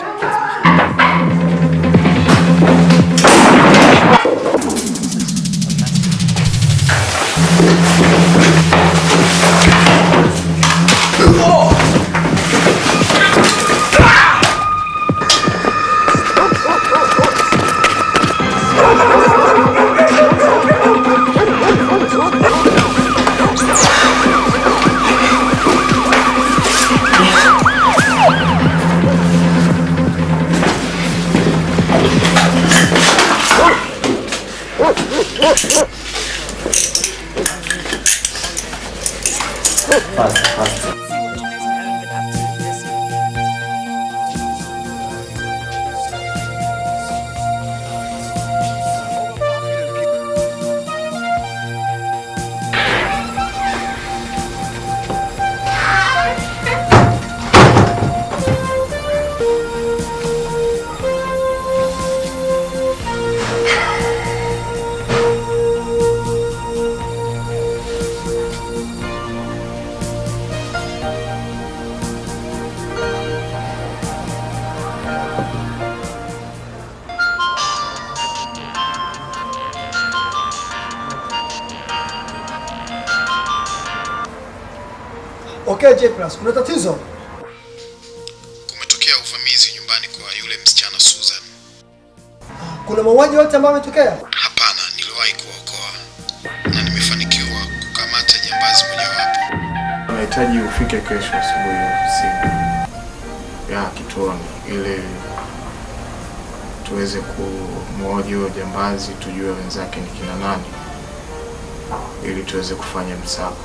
Okay, J plus, kuna tatizo? Kumetokea uvamizi nyumbani kwa yule msichana Susan. Kuna mauaji yote ambayo yametokea? Hapana, niliwahi kuokoa na nimefanikiwa kukamata jambazi mojawapo. Nahitaji ufike kesho asubuhi ofisini ya kituoni ili tuweze kumhoji huyo jambazi, tujue wenzake ni kina nani, ili tuweze kufanya msako.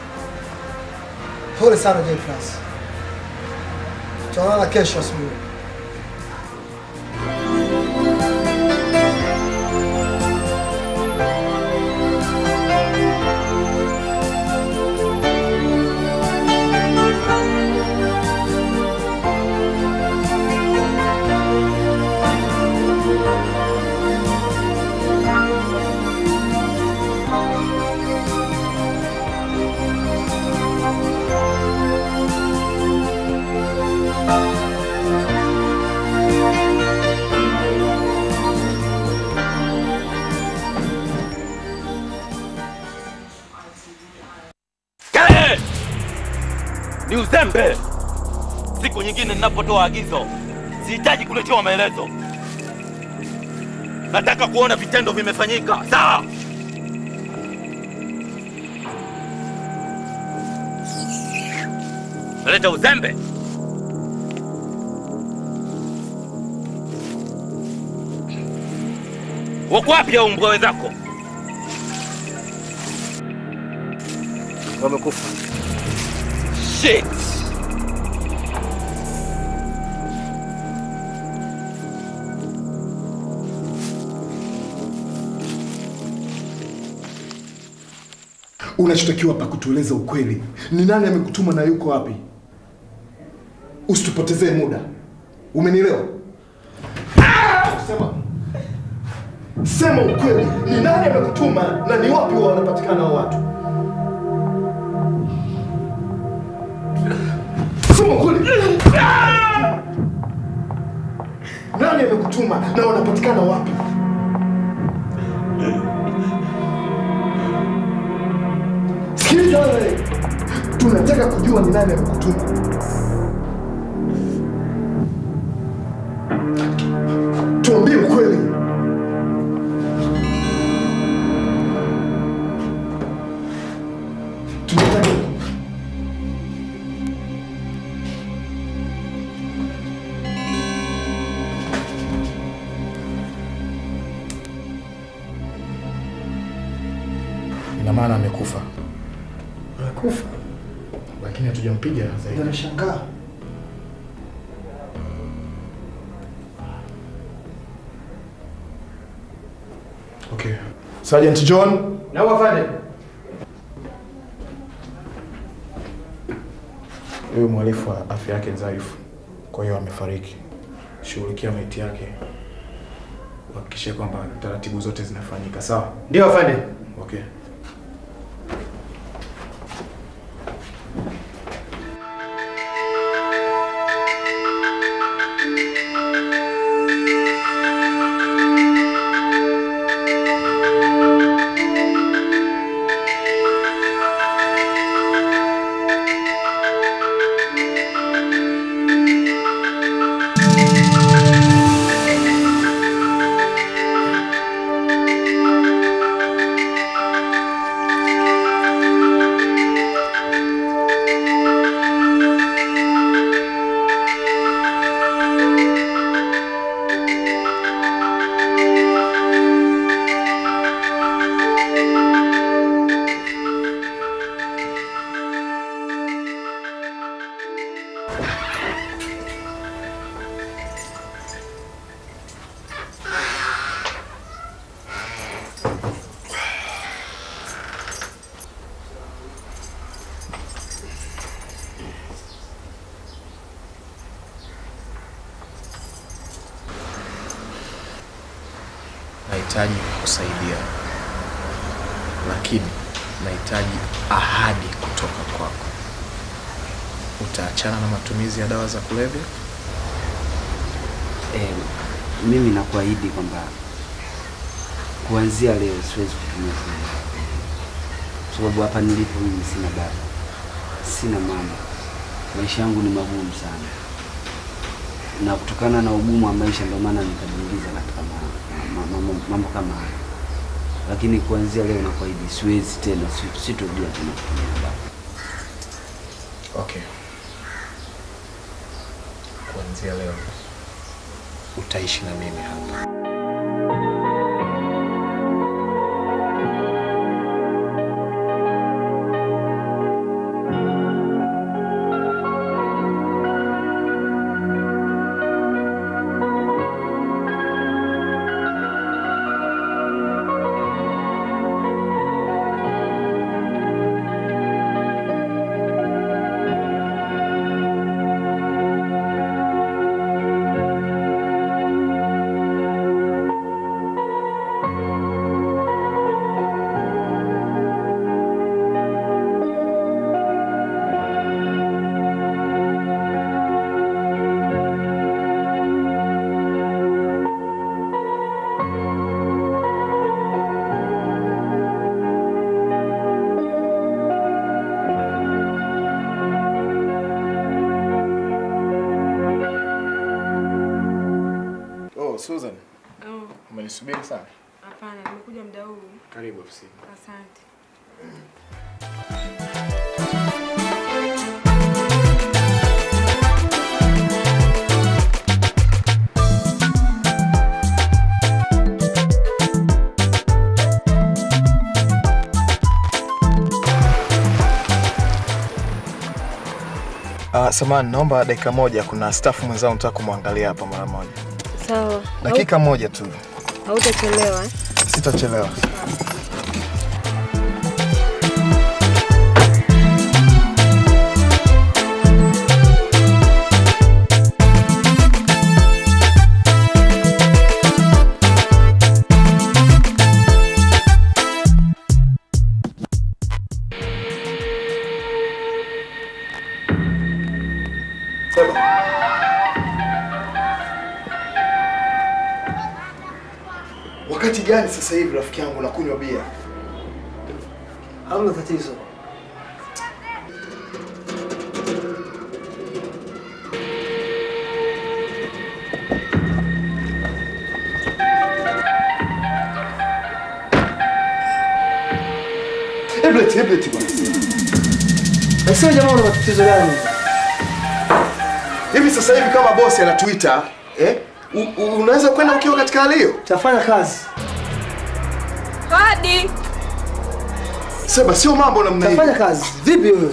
Pole sana J plus. Tutaonana kesho asubuhi. Kelele! Ni uzembe. Siku nyingine ninapotoa agizo, sihitaji kuletewa maelezo. Nataka kuona vitendo vimefanyika. Sawa? Unaleta uzembe. Wako wapi hao mbwa wenzako? Wamekufa. Shit. Unachotakiwa pa kutueleza ukweli. Ni nani amekutuma na yuko wapi? Usitupotezee muda. Umenielewa? Sema. Sema ukweli. Ni nani amekutuma na ni wapi wanapatikana hao watu? Sema ukweli. Nani amekutuma na wanapatikana wapi? Sikiliza wewe. Tunataka kujua ni nani amekutuma. Tuambie ukweli. Tunataka Ina maana amekufa. Amekufa. Lakini hatujampiga zaidi. Ndio nashangaa. Okay. Sergeant John. Na wafande. Huyu mhalifu wa afya yake dhaifu, kwa hiyo amefariki. Shughulikia maiti yake, uhakikishe kwamba taratibu zote zinafanyika. Sawa? Ndio afande. Okay. Nahitaji kusaidia, lakini nahitaji ahadi kutoka kwako. Utaachana na matumizi ya dawa za kulevya? Eh, mimi nakuahidi kwamba kuanzia leo siwezi kutumia simu, kwa sababu hapa nilipo mimi sina baba, sina mama, maisha yangu ni magumu sana, na kutokana na ugumu wa maisha ndio maana nikajiingiza katika ma- ma- ma- mambo, mambo kama haya, lakini kuanzia leo nakuahidi siwezi tena, si- sitorudia tena kutumia baba. Okay. Kuanzia leo utaishi na mimi hapa. Oh, Susan, Oh, umenisubiri sana. hapana, nimekuja muda huu. Karibu ofisini. Asante. Ah, samahani, naomba dakika moja. Kuna staff mwenzangu nataka kumwangalia hapa mara moja. Sawa. Dakika moja tu, Hau- Hautachelewa eh? sitachelewa. Wakati gani sasa hivi rafiki yangu nakunywa bia? Hamna tatizo. Hebleti, hebleti bwana. Na sio jamaa, una matatizo gani? Hivi sasa hivi kama bosi anatuita eh, u- u- unaweza kwenda ukiwa katika hali hiyo? Tafanya kazi. Hadi. Sema sio mambo namna hiyo. Tafanya kazi. Vipi wewe?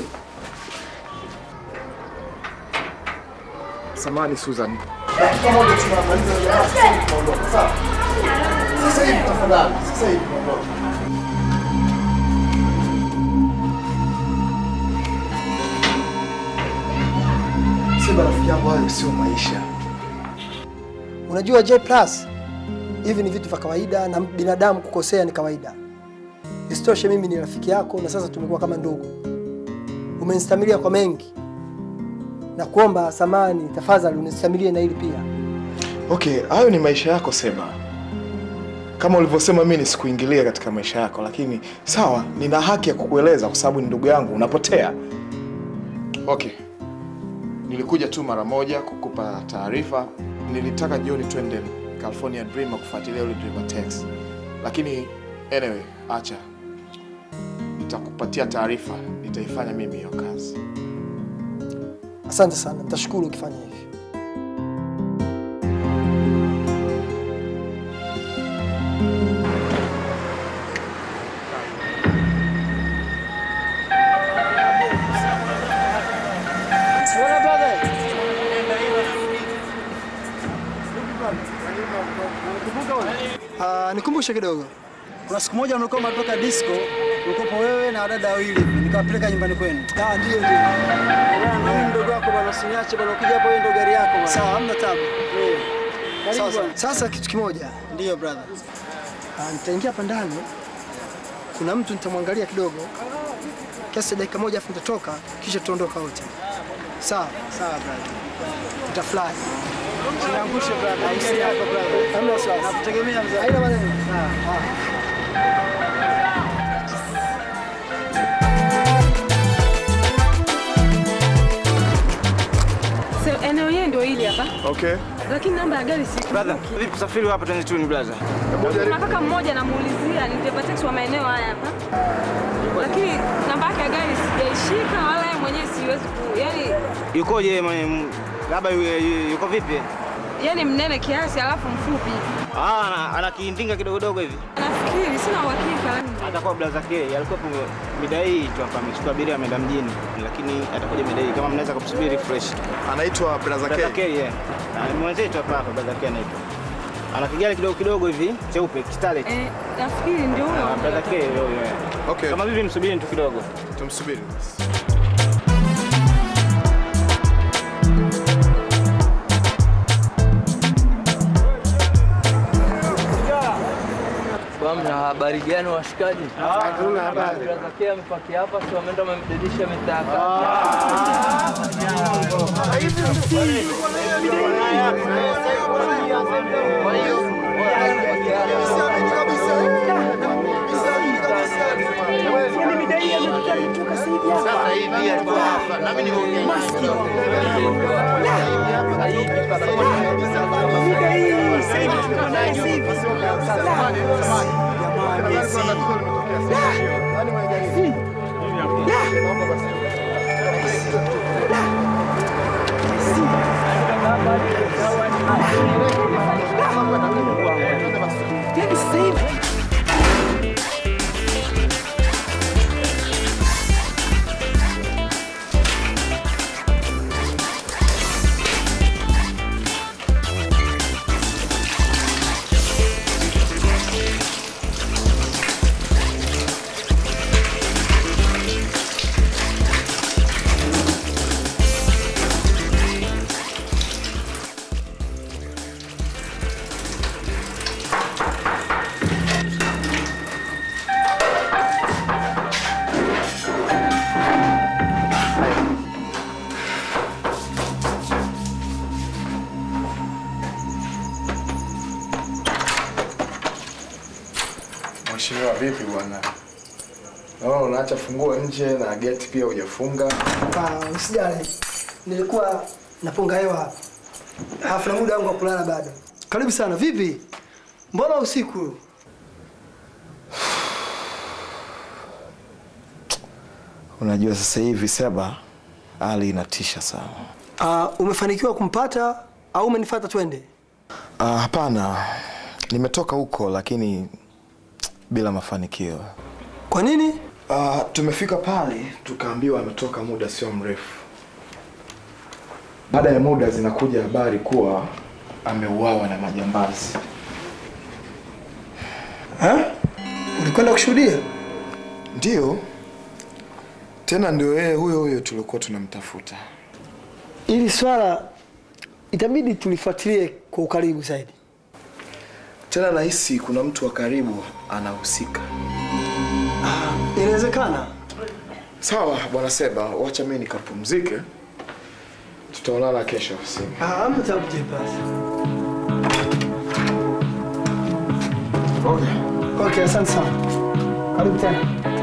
Samahani Susan. Dakika moja tunamaliza jamaa, sasa hivi tunaondoka. Sawa? Sasa hivi tafadhali, sasa hivi tunaondoka. Sema rafiki yangu, hayo sio maisha. Unajua J plus hivi ni vitu vya kawaida na binadamu kukosea ni kawaida. Isitoshe mimi ni rafiki yako na sasa tumekuwa kama ndugu. Umenistamilia kwa mengi na kuomba samani, tafadhali unistamilie na hili pia. Okay, hayo ni maisha yako Seba. Kama ulivyosema, mimi nisikuingilia katika maisha yako, lakini sawa, nina haki ya kukueleza kwa sababu ni ndugu yangu. Unapotea. Okay, nilikuja tu mara moja kukupa taarifa. Nilitaka jioni twende California Dreamer kufuatilia yule Dreamer Tex, lakini anyway, acha, nitakupatia taarifa, nitaifanya mimi hiyo kazi. Asante sana, nitashukuru ukifanya hivi. Ah, nikumbushe kidogo. Kuna siku moja mlikuwa mnatoka disco, ulikuwa wewe na wadada wawili hivi, nikawapeleka nyumbani kwenu. Ah, ndio ndio. Na huyu mdogo wako bwana, usiniache bwana, ukija hapo wewe ndio gari yako bwana. Sawa, hamna tabu. Eh. Karibu Sawa, sawa. bwana. Sasa kitu kimoja. Ndio brother. Ah, nitaingia hapa ndani. Kuna mtu nitamwangalia kidogo. Kiasi cha dakika moja afu nitatoka kisha tuondoka wote. Sawa? Sawa brother. Utafly. Usiniangushe brother. Gari yako brother. Hamna wasiwasi. Nakutegemea mzee. Haina maneno. Sawa. So, eneo yenyewe ndio hili hapa. Okay. Lakini namba ya gari si. Brother, vipi usafiri hapa 22 ni brother? Kuna kaka mmoja namuulizia ni dereva taxi wa maeneo haya hapa. Lakini namba yake ya gari sijaishika wala yeye mwenyewe siwezi ku. Yaani Yukoje mwe- labda yu- yu- yuko vipi? yaani mnene kiasi alafu mfupi. Ah, ana, ana kiindinga kidogo dogo hivi. Nafikiri sina uhakika lakini Atakuwa brother K, alikuwa mida hii tu hapa amechukua abiria ameenda mjini, lakini atakuja mida hii kama mnaweza kumsubiri fresh. Anaitwa brother K. Brother K, yeah. Ah, ni mwenzetu hapa hapa brother K anaitwa. Ana kigari kidogo kidogo hivi cheupe kistalet. eh, nafikiri ndio huyo. Ah, brother K, yo, yo. Okay. Kama vipi msubiri tu kidogo. Tumsubiri. Kwa mna habari gani washikaji? Hatuna habari. Brother amepakia hapa, si wameenda wamemdedisha mitaka. Vipi bwana? Naona unaacha funguo nje na geti pia hujafunga. Ah, usijali. Nilikuwa napunga hewa hapa. Alafu na muda wangu wa kulala bado. Karibu sana. Vipi? Mbona usiku? Unajua sasa hivi Seba, hali inatisha sana. Ah, umefanikiwa kumpata au umenifuata twende? Ah, hapana, nimetoka huko lakini bila mafanikio. Kwa nini? Ah, tumefika pale tukaambiwa ametoka muda sio mrefu. Baada ya muda zinakuja habari kuwa ameuawa na majambazi. Ha? Ulikwenda kushuhudia? Ndiyo, tena ndio yeye huyo huyo tulikuwa tunamtafuta. Ili swala itabidi tulifuatilie kwa ukaribu zaidi. Tena nahisi kuna mtu wa karibu anahusika. Inawezekana. Sawa bwana Seba, wacha mimi nikapumzike. Tutaonana kesho ofisini. Ah, hamna tabu basi. Okay. Okay, asante sana. Karibu tena.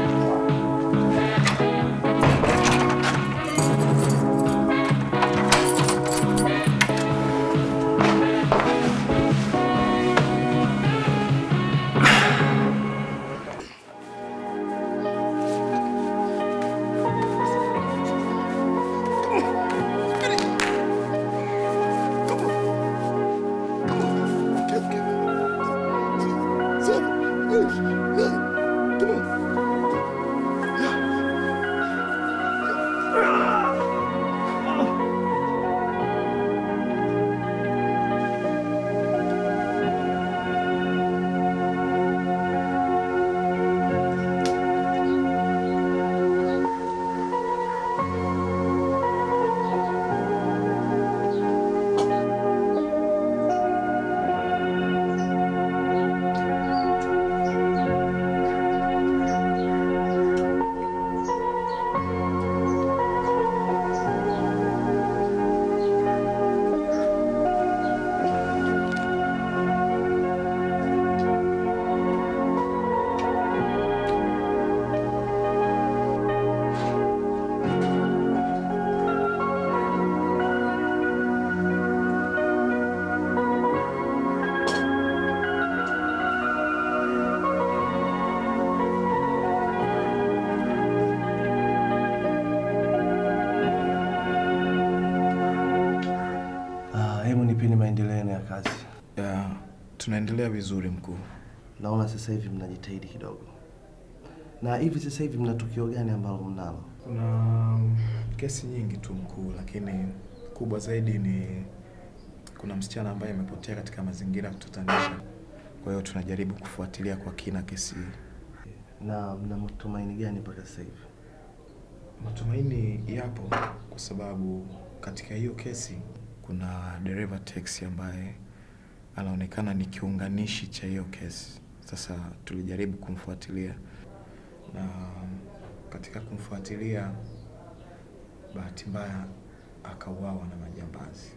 Ah, hebu nipeni maendeleo yenu ya kazi. Ya, tunaendelea vizuri mkuu. Naona sasa hivi mnajitahidi kidogo. Na hivi sasa hivi mna tukio gani ambalo mnalo? Kuna mm, kesi nyingi tu mkuu, lakini kubwa zaidi ni kuna msichana ambaye amepotea katika mazingira ya kutatanisha. Kwa hiyo tunajaribu kufuatilia kwa kina kesi hii. Na mna matumaini gani mpaka sasa hivi? Matumaini yapo kwa sababu katika hiyo kesi kuna dereva teksi ambaye anaonekana ni kiunganishi cha hiyo kesi. Sasa tulijaribu kumfuatilia na katika kumfuatilia, bahati mbaya akauawa na majambazi.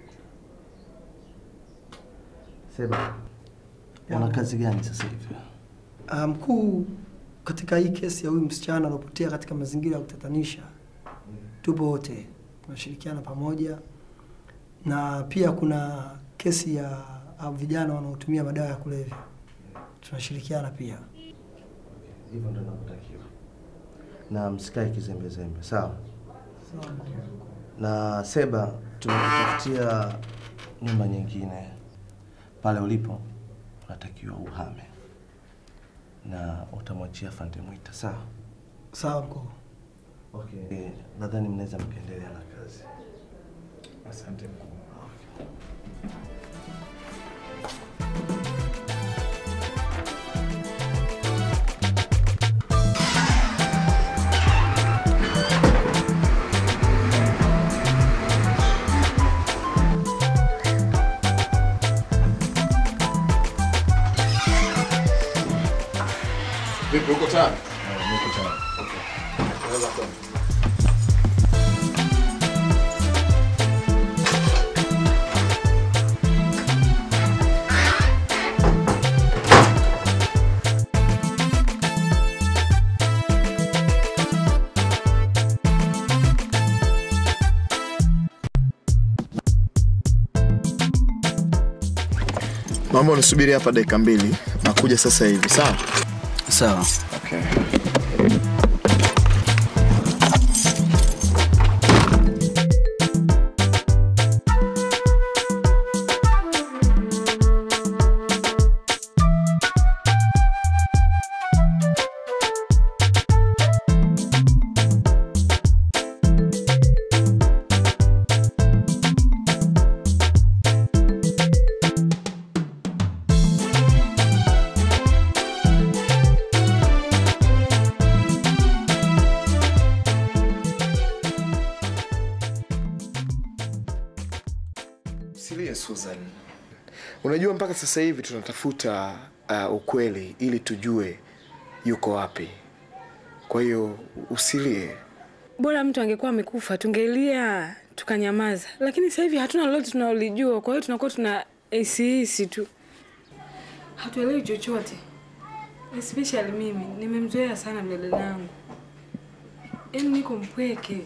Seba, una kazi gani sasa hivi? Ah, mkuu, katika hii kesi ya huyu msichana aliopotea katika mazingira ya kutatanisha, tupo wote tunashirikiana pamoja, na pia kuna kesi ya ah, vijana wanaotumia madawa ya kulevya, tunashirikiana pia. Hivyo ndio navyotakiwa. Na msikae kizembezembe, sawa? Na Seba, tumekutafutia nyumba nyingine pale ulipo, unatakiwa uhame na utamwachia Fande Mwita, sawa? Sawa mkuu. Okay. Eh, nadhani mnaweza mkaendelea na kazi. Asante mkuu. Vipi, uko tayari? Niko tayari. Unaweza kwenda. Naomba unisubiri hapa dakika mbili, nakuja sasa hivi, sawa? Sawa. Okay. Usilie Susan. Unajua mpaka sasa hivi tunatafuta uh, ukweli ili tujue yuko wapi. Kwa hiyo usilie. Bora mtu angekuwa amekufa tungelia tukanyamaza, lakini sasa hivi hatuna lolote tunalolijua, kwa hiyo tunakuwa tuna hisi tu, hatuelewi chochote. Especially mimi nimemzoea sana mdada yangu, yaani niko mpweke.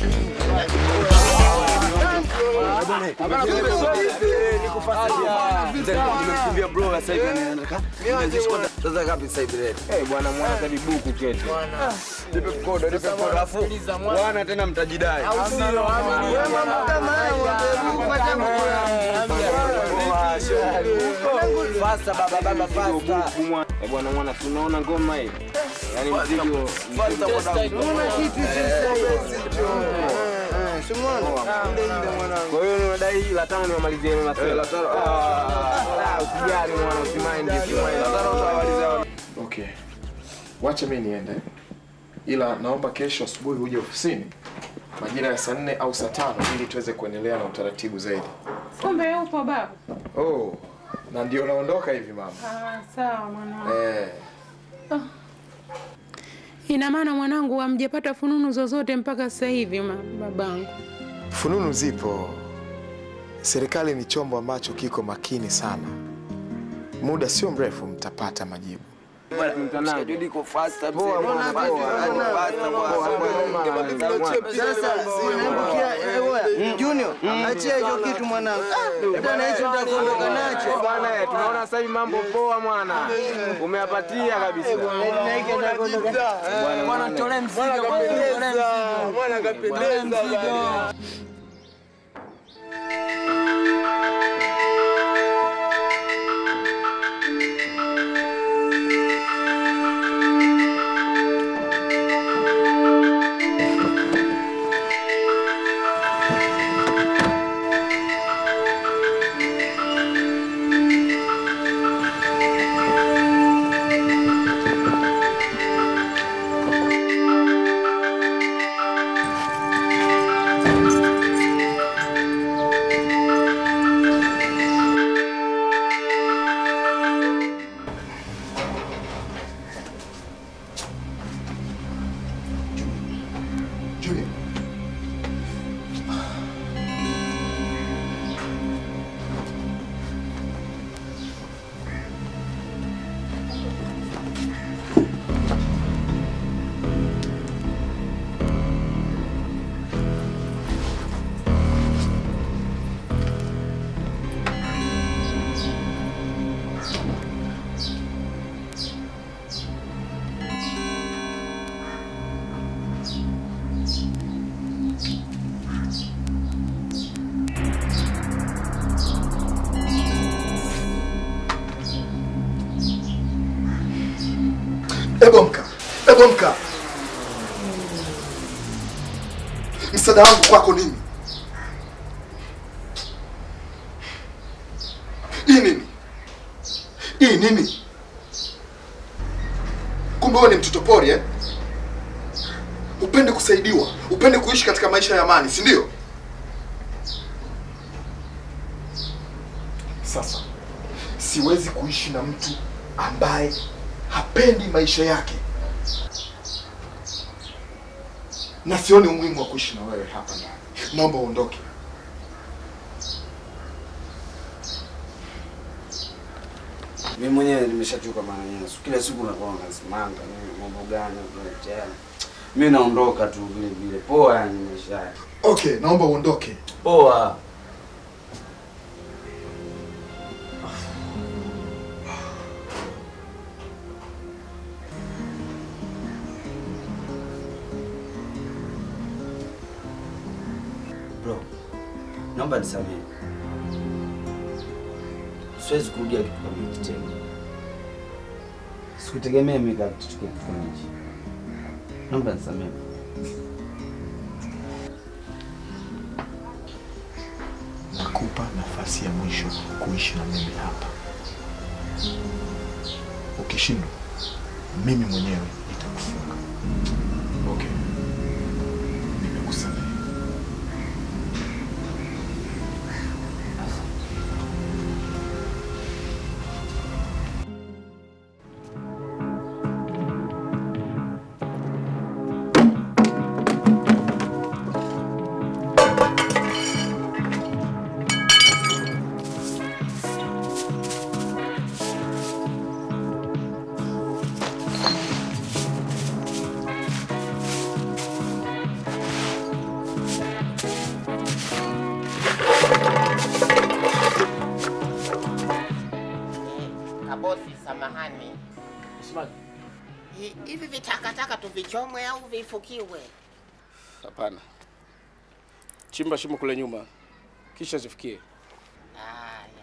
Nimekimbia bro sasa hivi sasa kapi sasa hivi leo. Eh, bwana mwana hadi buku kete. Nipe kodo, nipe kodo afu bwana tena mtajidai. Fasta baba baba fasta. Eh, bwana mwana tunaona ngoma hii. Yaani mzigo. Fasta Unaona kitu Kwa hiyo unadai hii la tano nimalizie ile masela. La tano. Ah, usijali mwana usimaindi usimaindi. La tano utawalizia. Okay. Wacha mimi niende. Ila naomba kesho asubuhi uje ofisini majira ya saa nne au saa tano ili tuweze kuendelea na utaratibu zaidi. Kumbe upo babu? Oh, na ndio naondoka hivi mama. Ah, sawa mwanangu. Eh, Ina maana mwanangu, hamjapata fununu zozote mpaka sasa hivi ma- babangu? fununu zipo. Serikali ni chombo ambacho kiko makini sana. Muda sio mrefu mtapata majibu. Schedule iko fasta mzee. Poa, bwana, Fasta, poa. yaani fasta bwana. Sasa wewe Junior, achia hicho kitu mwanangu. Ah, Bwana hicho nitakuondoka nacho. Bwana, eh, tunaona sasa hivi mambo poa mwana. Umeyapatia kabisa. Na hiki nitakuondoka. Bwana tole mzigo. Bwana kapendeza. Bwana Julia. Ebo mka, ebo mka. Msaada wangu kwako nini? Hii nini? Hii nini? Kumbe wewe ni mtoto pori eh? Upende kusaidiwa, upende kuishi katika maisha ya amani, si ndio? Sasa siwezi kuishi na mtu ambaye hapendi maisha yake, na sioni umuhimu wa kuishi na wewe hapa ndani. Naomba uondoke. Mimi mwenyewe nimeshachoka mara nyingi. Kila siku nakuwa nasimanga mimi mambo gani unaletea. Mimi naondoka tu vile vile. Poa yani maisha yake. Okay, naomba uondoke. Poa. naomba nisamehe. Siwezi kurudia kitu kama hiki tena. Sikutegemea mimi kama kitu kama hichi. Naomba nisamehe. Nakupa nafasi ya mwisho kuishi na mimi hapa. Ukishindwa, mimi mwenyewe nitakufunga. Okay, nimekusamehe. Kabosi, samahani. Hi- Hivi vitakataka tuvichomwe au vifukiwe? Hapana, chimba shimo kule nyuma, kisha zifikie. Haya.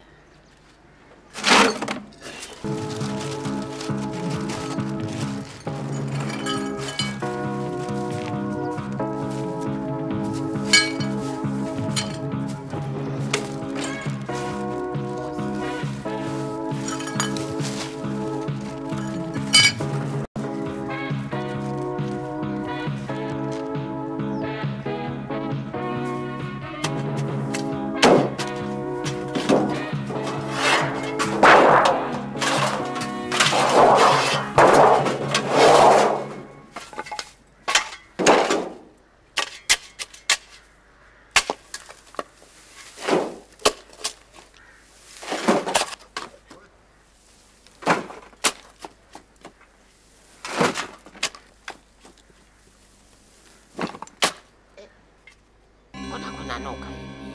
Mbona kunanuka hivi?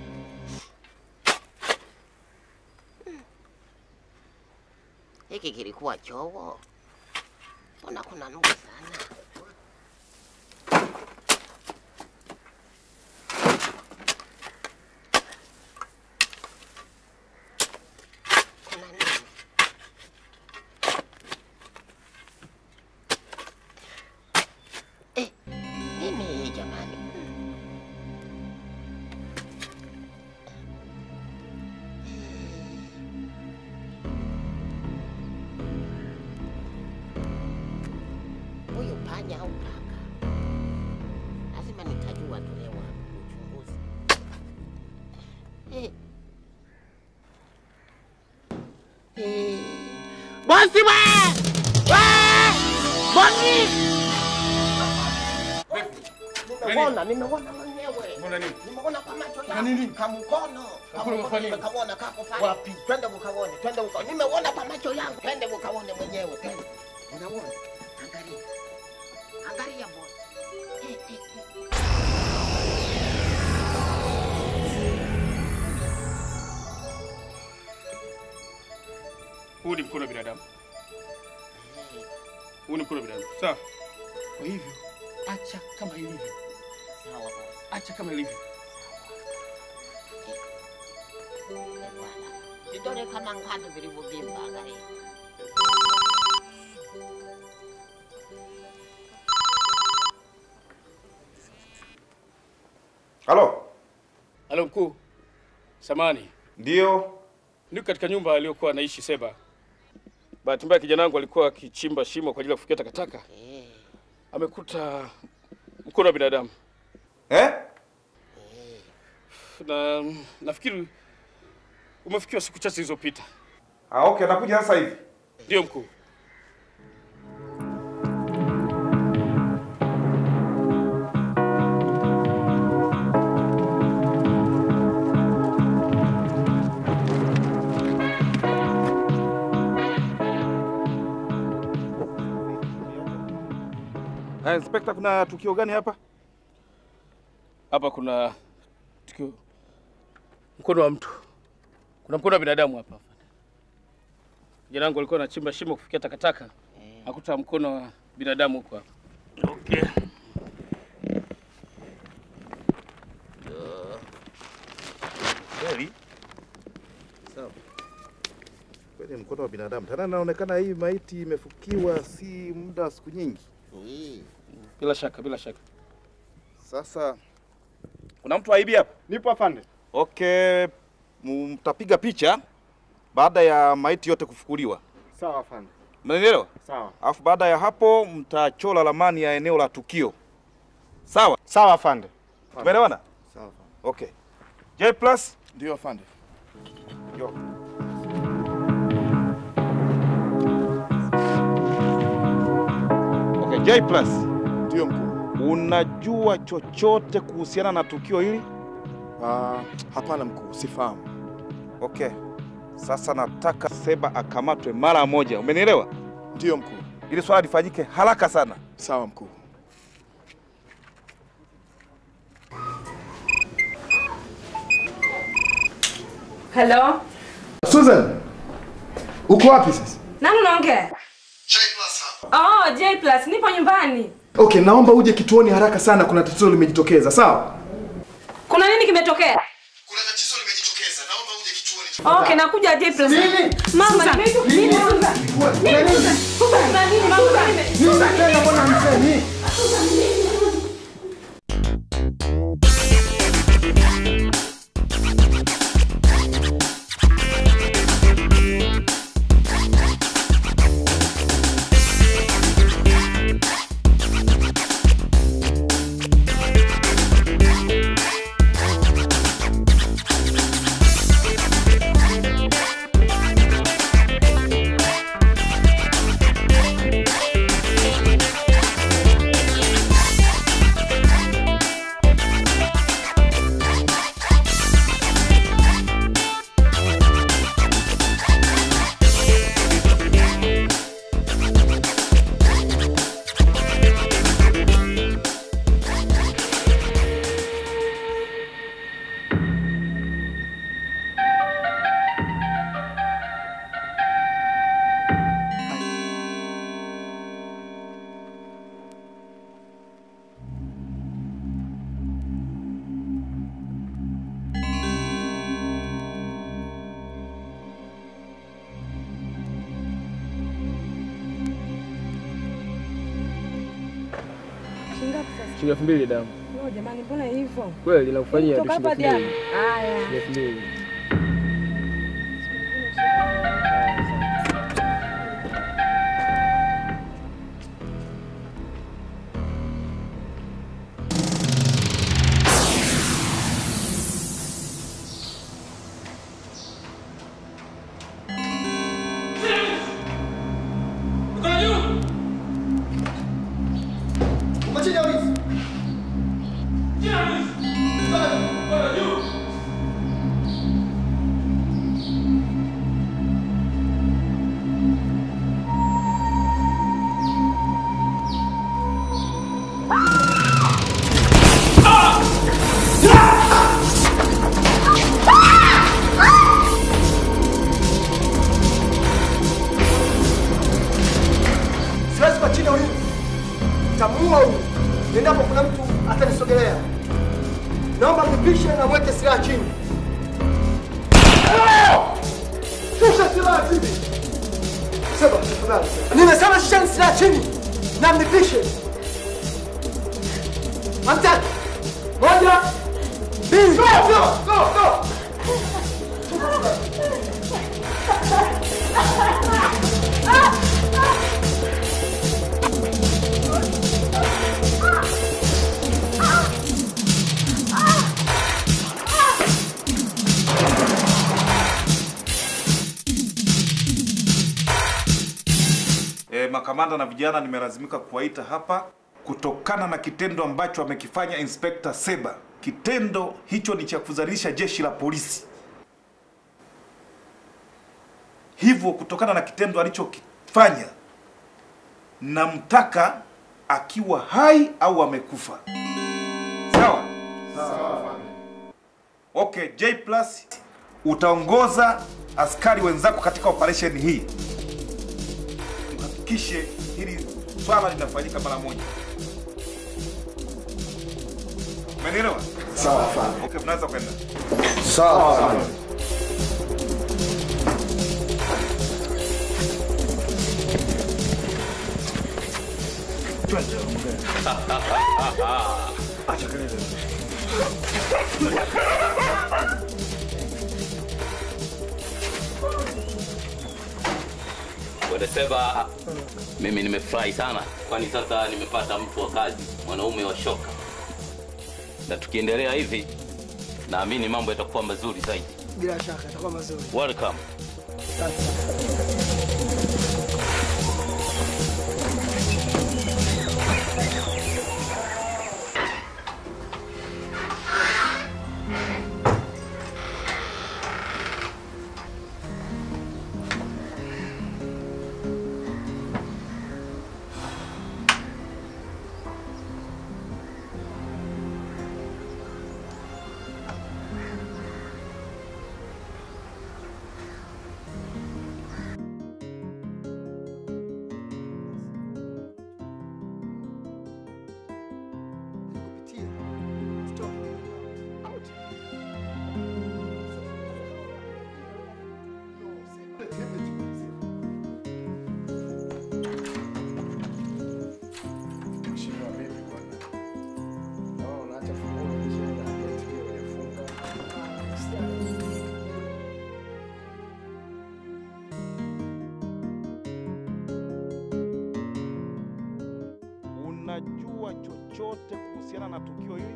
Hmm. Hiki kilikuwa choo? Mbona kunanuka sana? Kuna nini? Eh, nini hii jamani? Huyu panya au paka? Lazima nitajua tu leo hapa uchunguzi. Eh. Eh. Bosi we! We! Bosi! Nimeona, nimeona mwenyewe. Nimeona kwa macho yangu. Kamkono. Kamkono nimekaona kako pale. Wapi? Twende ukaone, twende ukaone. Nimeona kwa macho yangu. Twende ukaone mwenyewe. Twende. Unaona? Angalia. Angalia bosi. Eh, eh, eh. Huu ni mkono wa binadamu, huu ni mkono wa binadamu. Sawa. Kwa hivyo acha kama ilivyo, Sawa bosi. acha kama ilivyo. Vidole kama ngano vilivyovimba, angalia. Halo? Halo mkuu, samani. Ndio. Niko katika nyumba aliyokuwa anaishi Seba. Bahati mbaya kijana wangu alikuwa akichimba shimo kwa ajili ya kufikia takataka, amekuta mkono wa binadamu eh? na nafikiri umefikiwa siku chache zilizopita. Ah, okay, anakuja sasa hivi. Ndio mkuu. Ah, Inspector, kuna tukio gani hapa? Hapa kuna tukio, mkono wa mtu, kuna mkono wa binadamu hapa. Kijana wangu alikuwa anachimba shimo kufikia takataka, akuta mkono wa binadamu huko hapa. Okay. mkono wa binadamu. Tena inaonekana hii maiti imefukiwa si muda wa siku nyingi. Bila shaka, bila shaka. Sasa kuna mtu aibi hapa? Nipo afande. Okay, mtapiga picha baada ya maiti yote kufukuliwa. Sawa afande. Mnanielewa? Sawa. Alafu baada ya hapo mtachora ramani ya eneo la tukio. Sawa? Sawa afande. Tumeelewana? Sawa. Okay. J plus? Ndio afande. Yo. Okay, J plus. Ndio mkuu. Unajua chochote kuhusiana na tukio hili? Ah, hapana mkuu, sifahamu. Okay. Sasa nataka Seba akamatwe mara moja. Umenielewa? Ndio mkuu. Ili swala lifanyike haraka sana. Sawa mkuu. Hello? Susan, uko wapi sasa? Nani unaongea? Oh, J plus, nipo nyumbani. Okay, naomba uje kituoni haraka sana, kuna tatizo limejitokeza. Sawa? Kuna nini kimetokea? Okay, nakuja J plus. Mama, Susan, nimeitwa nini? nini Susan? Kuna nini? Susan, kuna nini mama? Nime- Susan, tena mbona msemi? Shingapi sasa? Shilingi elfu mbili damu. Oh, jamani mbona hivyo? Kweli nakufanyia tu Toka shilingi hapa elfu mbili. hadi Haya. Shilingi elfu mbili. Uko chini ya ulinzi. Siwezi kwa chini ya ulinzi. Tamuua huyu endapo kuna mtu atanisogelea. Naomba mnipishe na mweke silaha chini. Shusha silaha chini. Sema tafadhali. Nimesema shusheni silaha chini na mnipishe. Hamtaki. Moja, mbili. Go, go, go, go. E, makamanda na vijana nimelazimika kuwaita hapa kutokana na kitendo ambacho amekifanya Inspekta Seba. Kitendo hicho ni cha kudhalilisha jeshi la polisi. Hivyo kutokana na kitendo alichokifanya, namtaka akiwa hai au amekufa. Sawa? Okay, J plus utaongoza askari wenzako katika operation hii. Tuhakikishe hili swala linafanyika mara moja. Umenielewa? Sawa, afande. Okay, mnaweza kwenda. Sawa, afande. Acha kelele. Wedeseba, mimi nimefurahi sana, kwani sasa nimepata mtu wa kazi, mwanaume wa shoka, na tukiendelea hivi naamini mambo yatakuwa mazuri zaidi. Bila shaka itakuwa mazuri. Welcome. Mheshimiwa, vipi bwana? Naona unaacha funguo nje na geti pia hujafunga. Unajua chochote kuhusiana na tukio hili?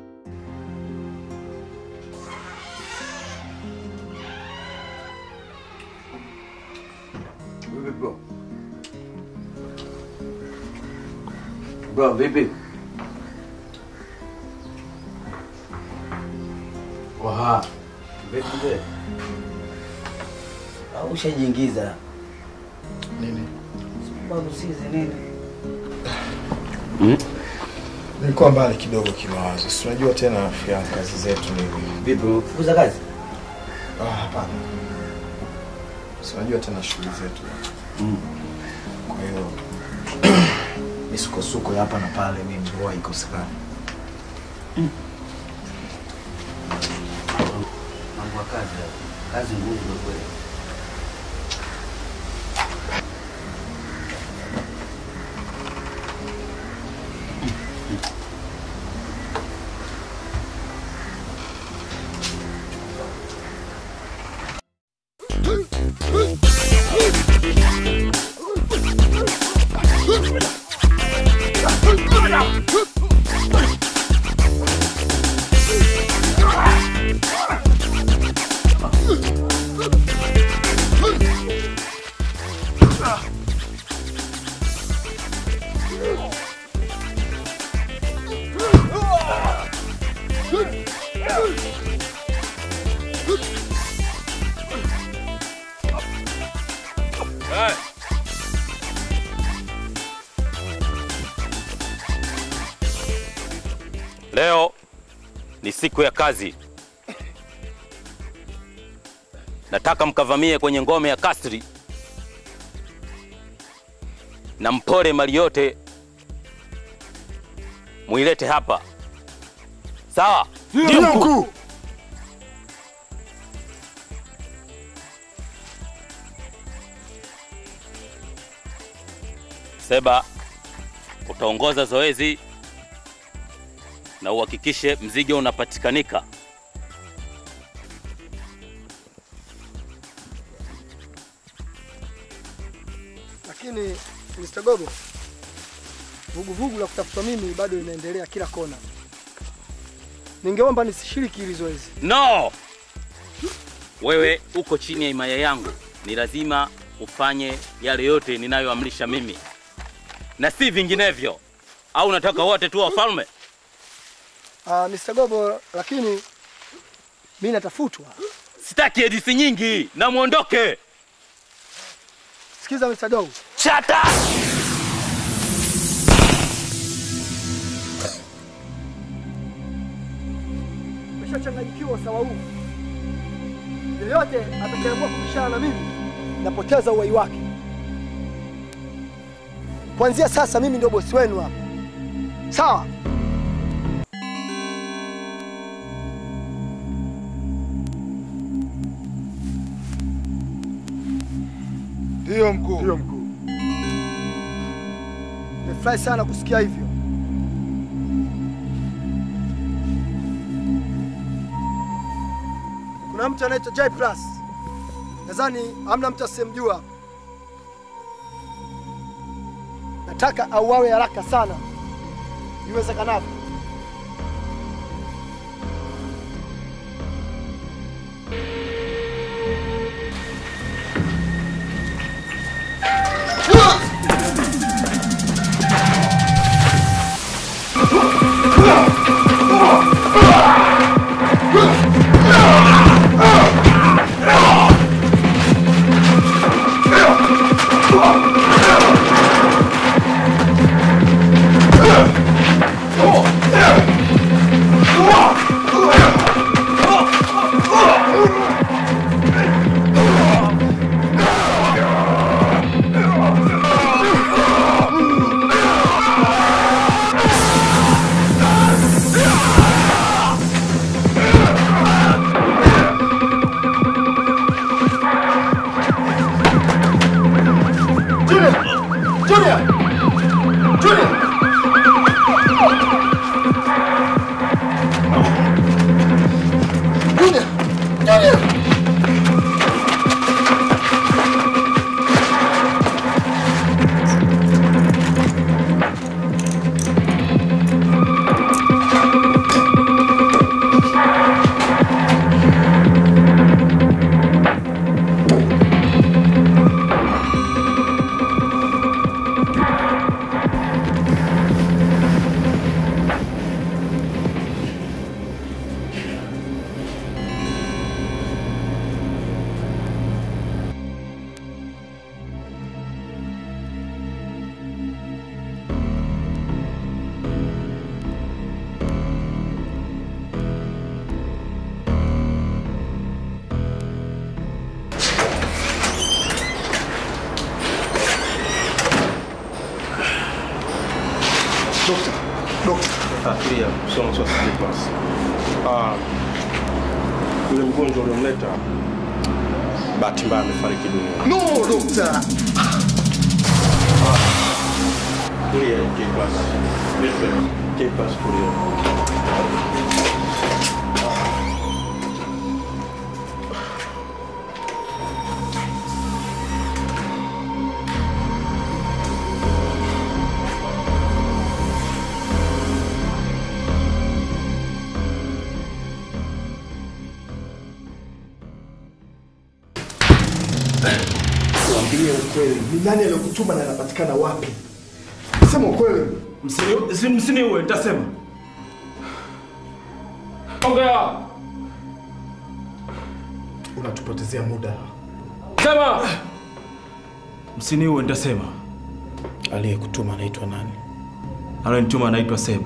Vipi bro? Bro, vipi? Waha. Vipi mzee? Au ushajiingiza? Nini? Babu sizi nini? Nilikuwa mbali kidogo kimawazo. Si unajua tena afya ya kazi zetu ni hivi. Vipi, umefukuza kazi? Ah, hapana. Si unajua tena shughuli zetu. Kwa hiyo misukosuko ya hapa na pale mimi huwa ikosekani. Mambo ya kazi hayo. Kazi ngumu kwa kweli. Hey. Leo ni siku ya kazi. Nataka mkavamie kwenye ngome ya kasri na mpore mali yote, muilete hapa. Sawa? Ndio mkuu. Seba, utaongoza zoezi na uhakikishe mzigo unapatikanika. Lakini Mr. Gogo, vuguvugu la kutafuta mimi bado linaendelea kila kona. Ningeomba nisishiriki hili zoezi. No! Wewe uko chini ya himaya yangu, ni lazima ufanye yale yote ninayoamrisha mimi na si vinginevyo. Au unataka wote tu wafalme? Uh, Mr. Gogo, lakini mimi natafutwa. Sitaki edisi nyingi, na muondoke. Sikiza Mr. Gogo. Shut up! Nimeshachanganyikiwa sawa huu. Yeyote atakayeamua kubishana na mimi napoteza uhai wake. Kuanzia sasa mimi ndio bosi wenu hapa. Sawa? Ndio mkuu. Ndio mkuu. The nimefurahi sana kusikia hivyo. Kuna mtu anaitwa J Plus, nadhani hamna mtu asiyemjua. Nataka auawe haraka sana iwezekanavyo. Junior! Junior! Junior! Junior! Dokta, dokta. Tulia, sio maswali ya basi. Ah, yule mgonjwa uliomleta bahati mbaya amefariki dunia. No, dokta. Tulia, K-Pass. Listen, K-Pass, tulia. Tuambie ukweli, ni nani aliyokutuma na anapatikana wapi? Sema ukweli. Msiniue, nitasema. Ongea. Unatupotezea muda. Sema. Msiniue, nitasema. Aliyekutuma anaitwa nani? Aliyenituma anaitwa Seba.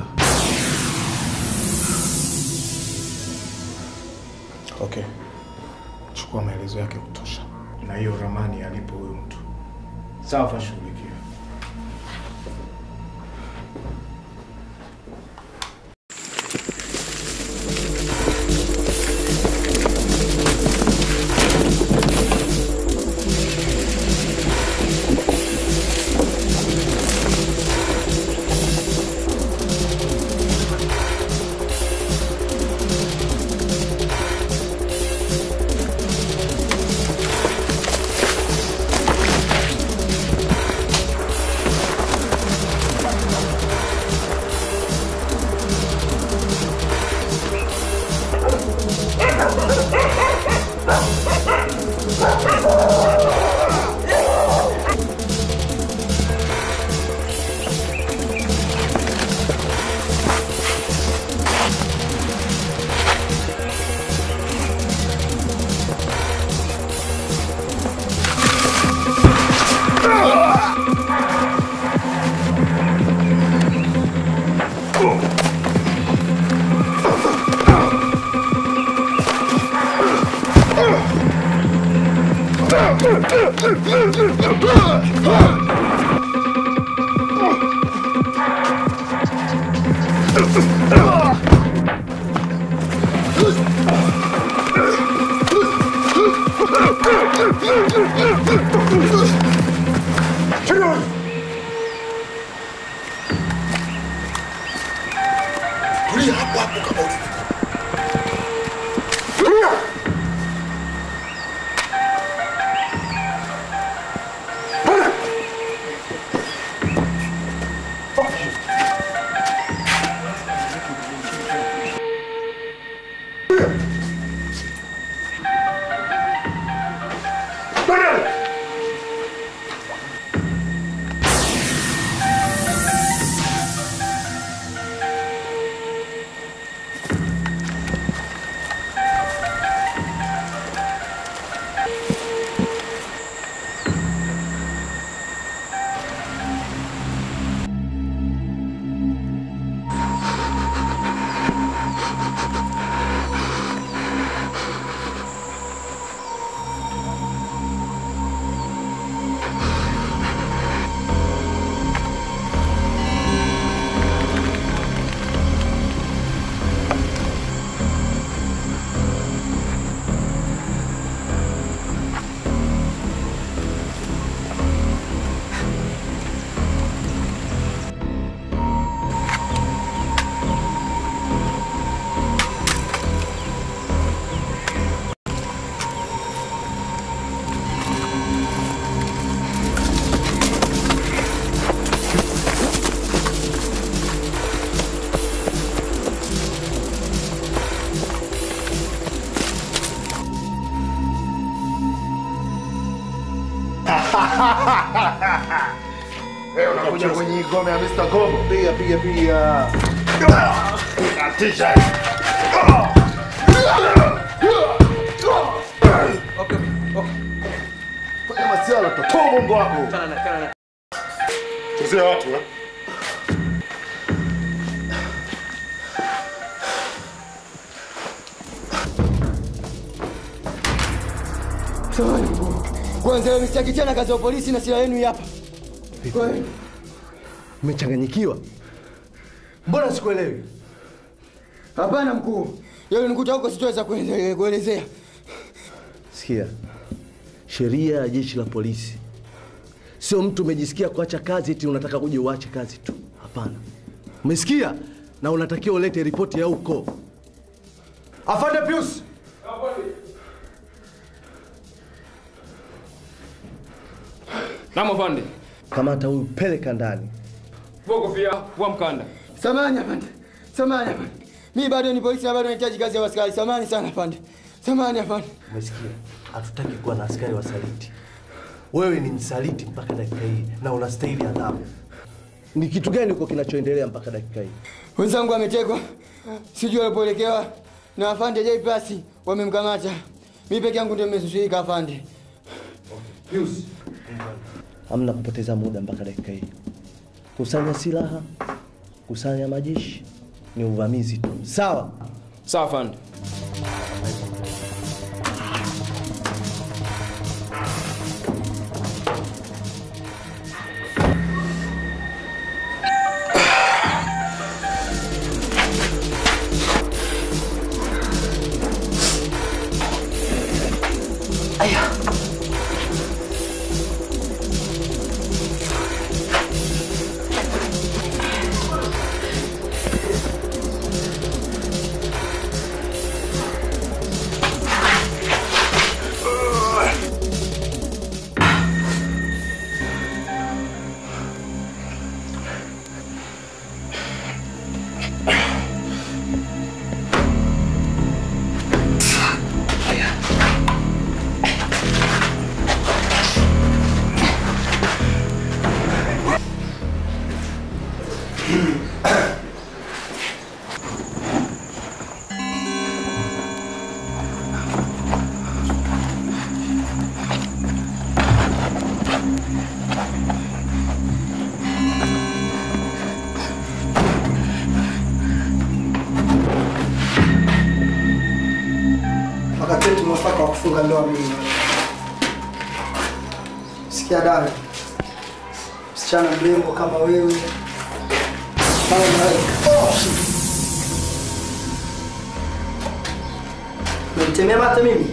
Okay. Chukua maelezo yake kutosha na hiyo ramani alipo huyo mtu. Sawa, fashughulikia. tulia hapo hapo kama ulivyo. Tulia. Bwana. Bwana. Wewe unakuja kwenye ngome ya Mr. Kobo. Piga piga piga. Natisha. Okay, okay. Fanya masiala totoa bongo wako. Chana na chana na. Chezea watu eh. Samahani mkuu. Kwanza leo msitaki tena kazi ya polisi na silaha yenu hii hapa. Kweli. Umechanganyikiwa? Mbona sikuelewi? Hapana mkuu. Yale nikuta huko sitoweza kuende- kuelezea. Sikia, sheria ya jeshi la polisi sio mtu umejisikia kuacha kazi eti unataka kuja uache kazi tu. Hapana, umesikia? Na unatakiwa ulete ripoti ya huko. Afande Pius, Naam afande. kamata huyu, peleka ndani. Vua kofia, vua mkanda. Samahani afande. Samahani afande. Mimi bado ni polisi na bado nahitaji kazi ya askari. Samahani sana afande. Samahani afande. Umesikia? Hatutaki kuwa na askari wasaliti. Wewe ni msaliti mpaka dakika hii na unastahili adhabu. Ni kitu gani huko kinachoendelea mpaka dakika hii? Wenzangu wametekwa. Sijui walipoelekewa na afande J Pasi wamemkamata. Mimi peke yangu ndio nimezuilika afande. Pius. Hamna kupoteza muda mpaka dakika hii. Kusanya silaha, kusanya majeshi, ni uvamizi tu. Sawa? Sawa afande. Aya. wakati wetu mwafaka wa kufunga ndoa mimi na wewe. Sikia dada, msichana mrembo kama wewe kama malaika. Oh! Umenitemea mate mimi?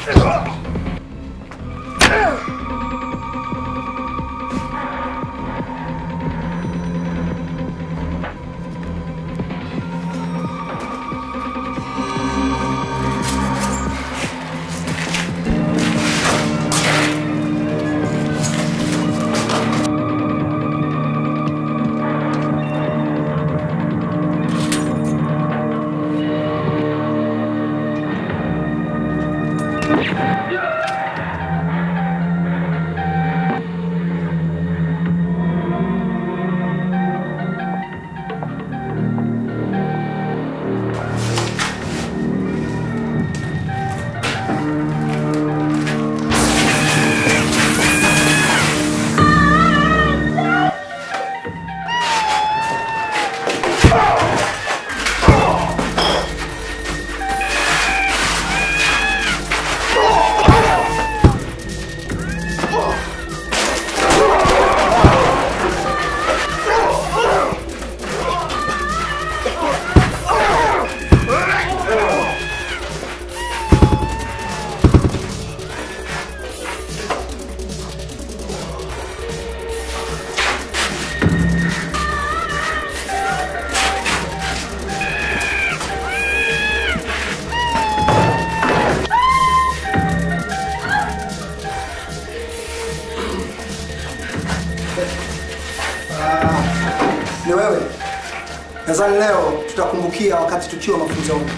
Ni wewe. Nadhani leo tutakumbukia wakati tukiwa mafunzoni.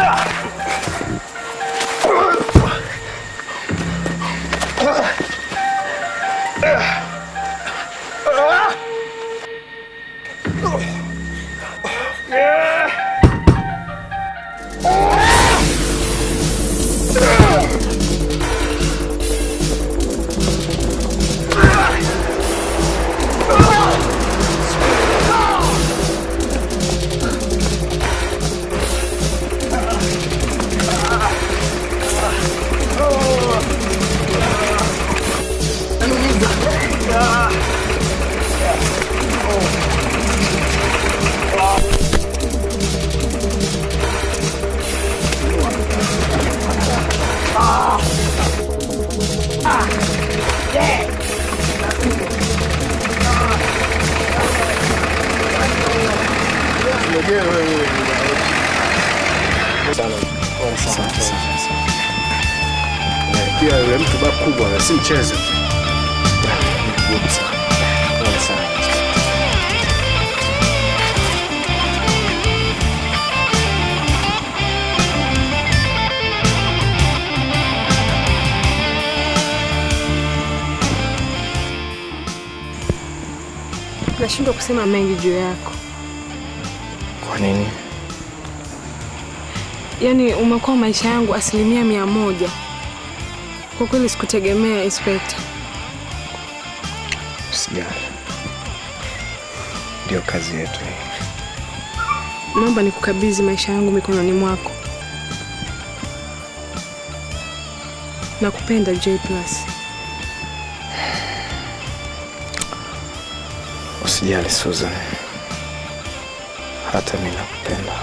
Pia yule mtu ba kubwa si mchezo. Ngumu sana. Pole sana. Nashindwa kusema mengi juu yako. Kwa nini? Yaani umekuwa maisha yangu asilimia mia moja. Kwa kweli sikutegemea Inspector. Usijali. Ndio kazi yetu hii. Naomba nikukabidhi maisha yangu mikononi mwako. Nakupenda J Plus. Usijali Susan. Hata mimi nakupenda.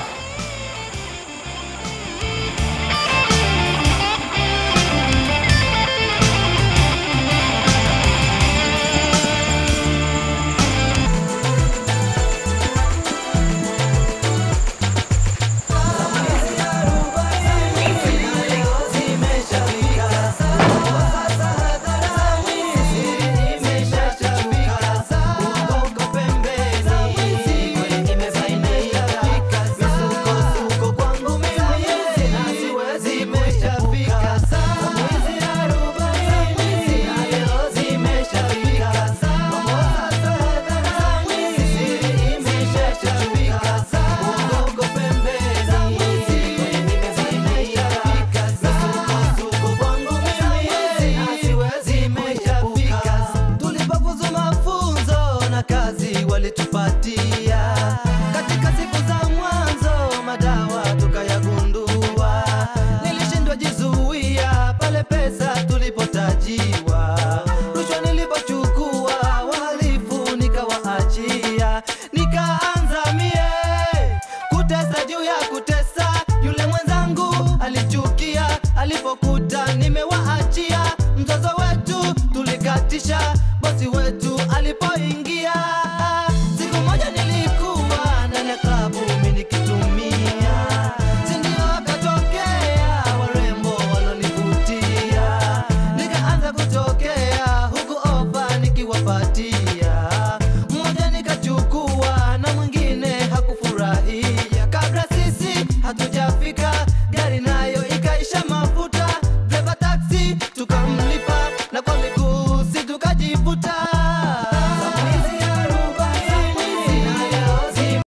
Tulipofuzu mafunzo na kazi walitupatia katika siku za mwanzo, madawa tukayagundua. Nilishindwa jizuia pale pesa tulipotajiwa, rushwa nilipochukua, wahalifu nikawaachia, nikaanza mie kutesa juu ya kutesa. Yule mwenzangu alichukia alipokuta nimewaachia, mzozo wetu tulikatisha, bosi wetu alipoingia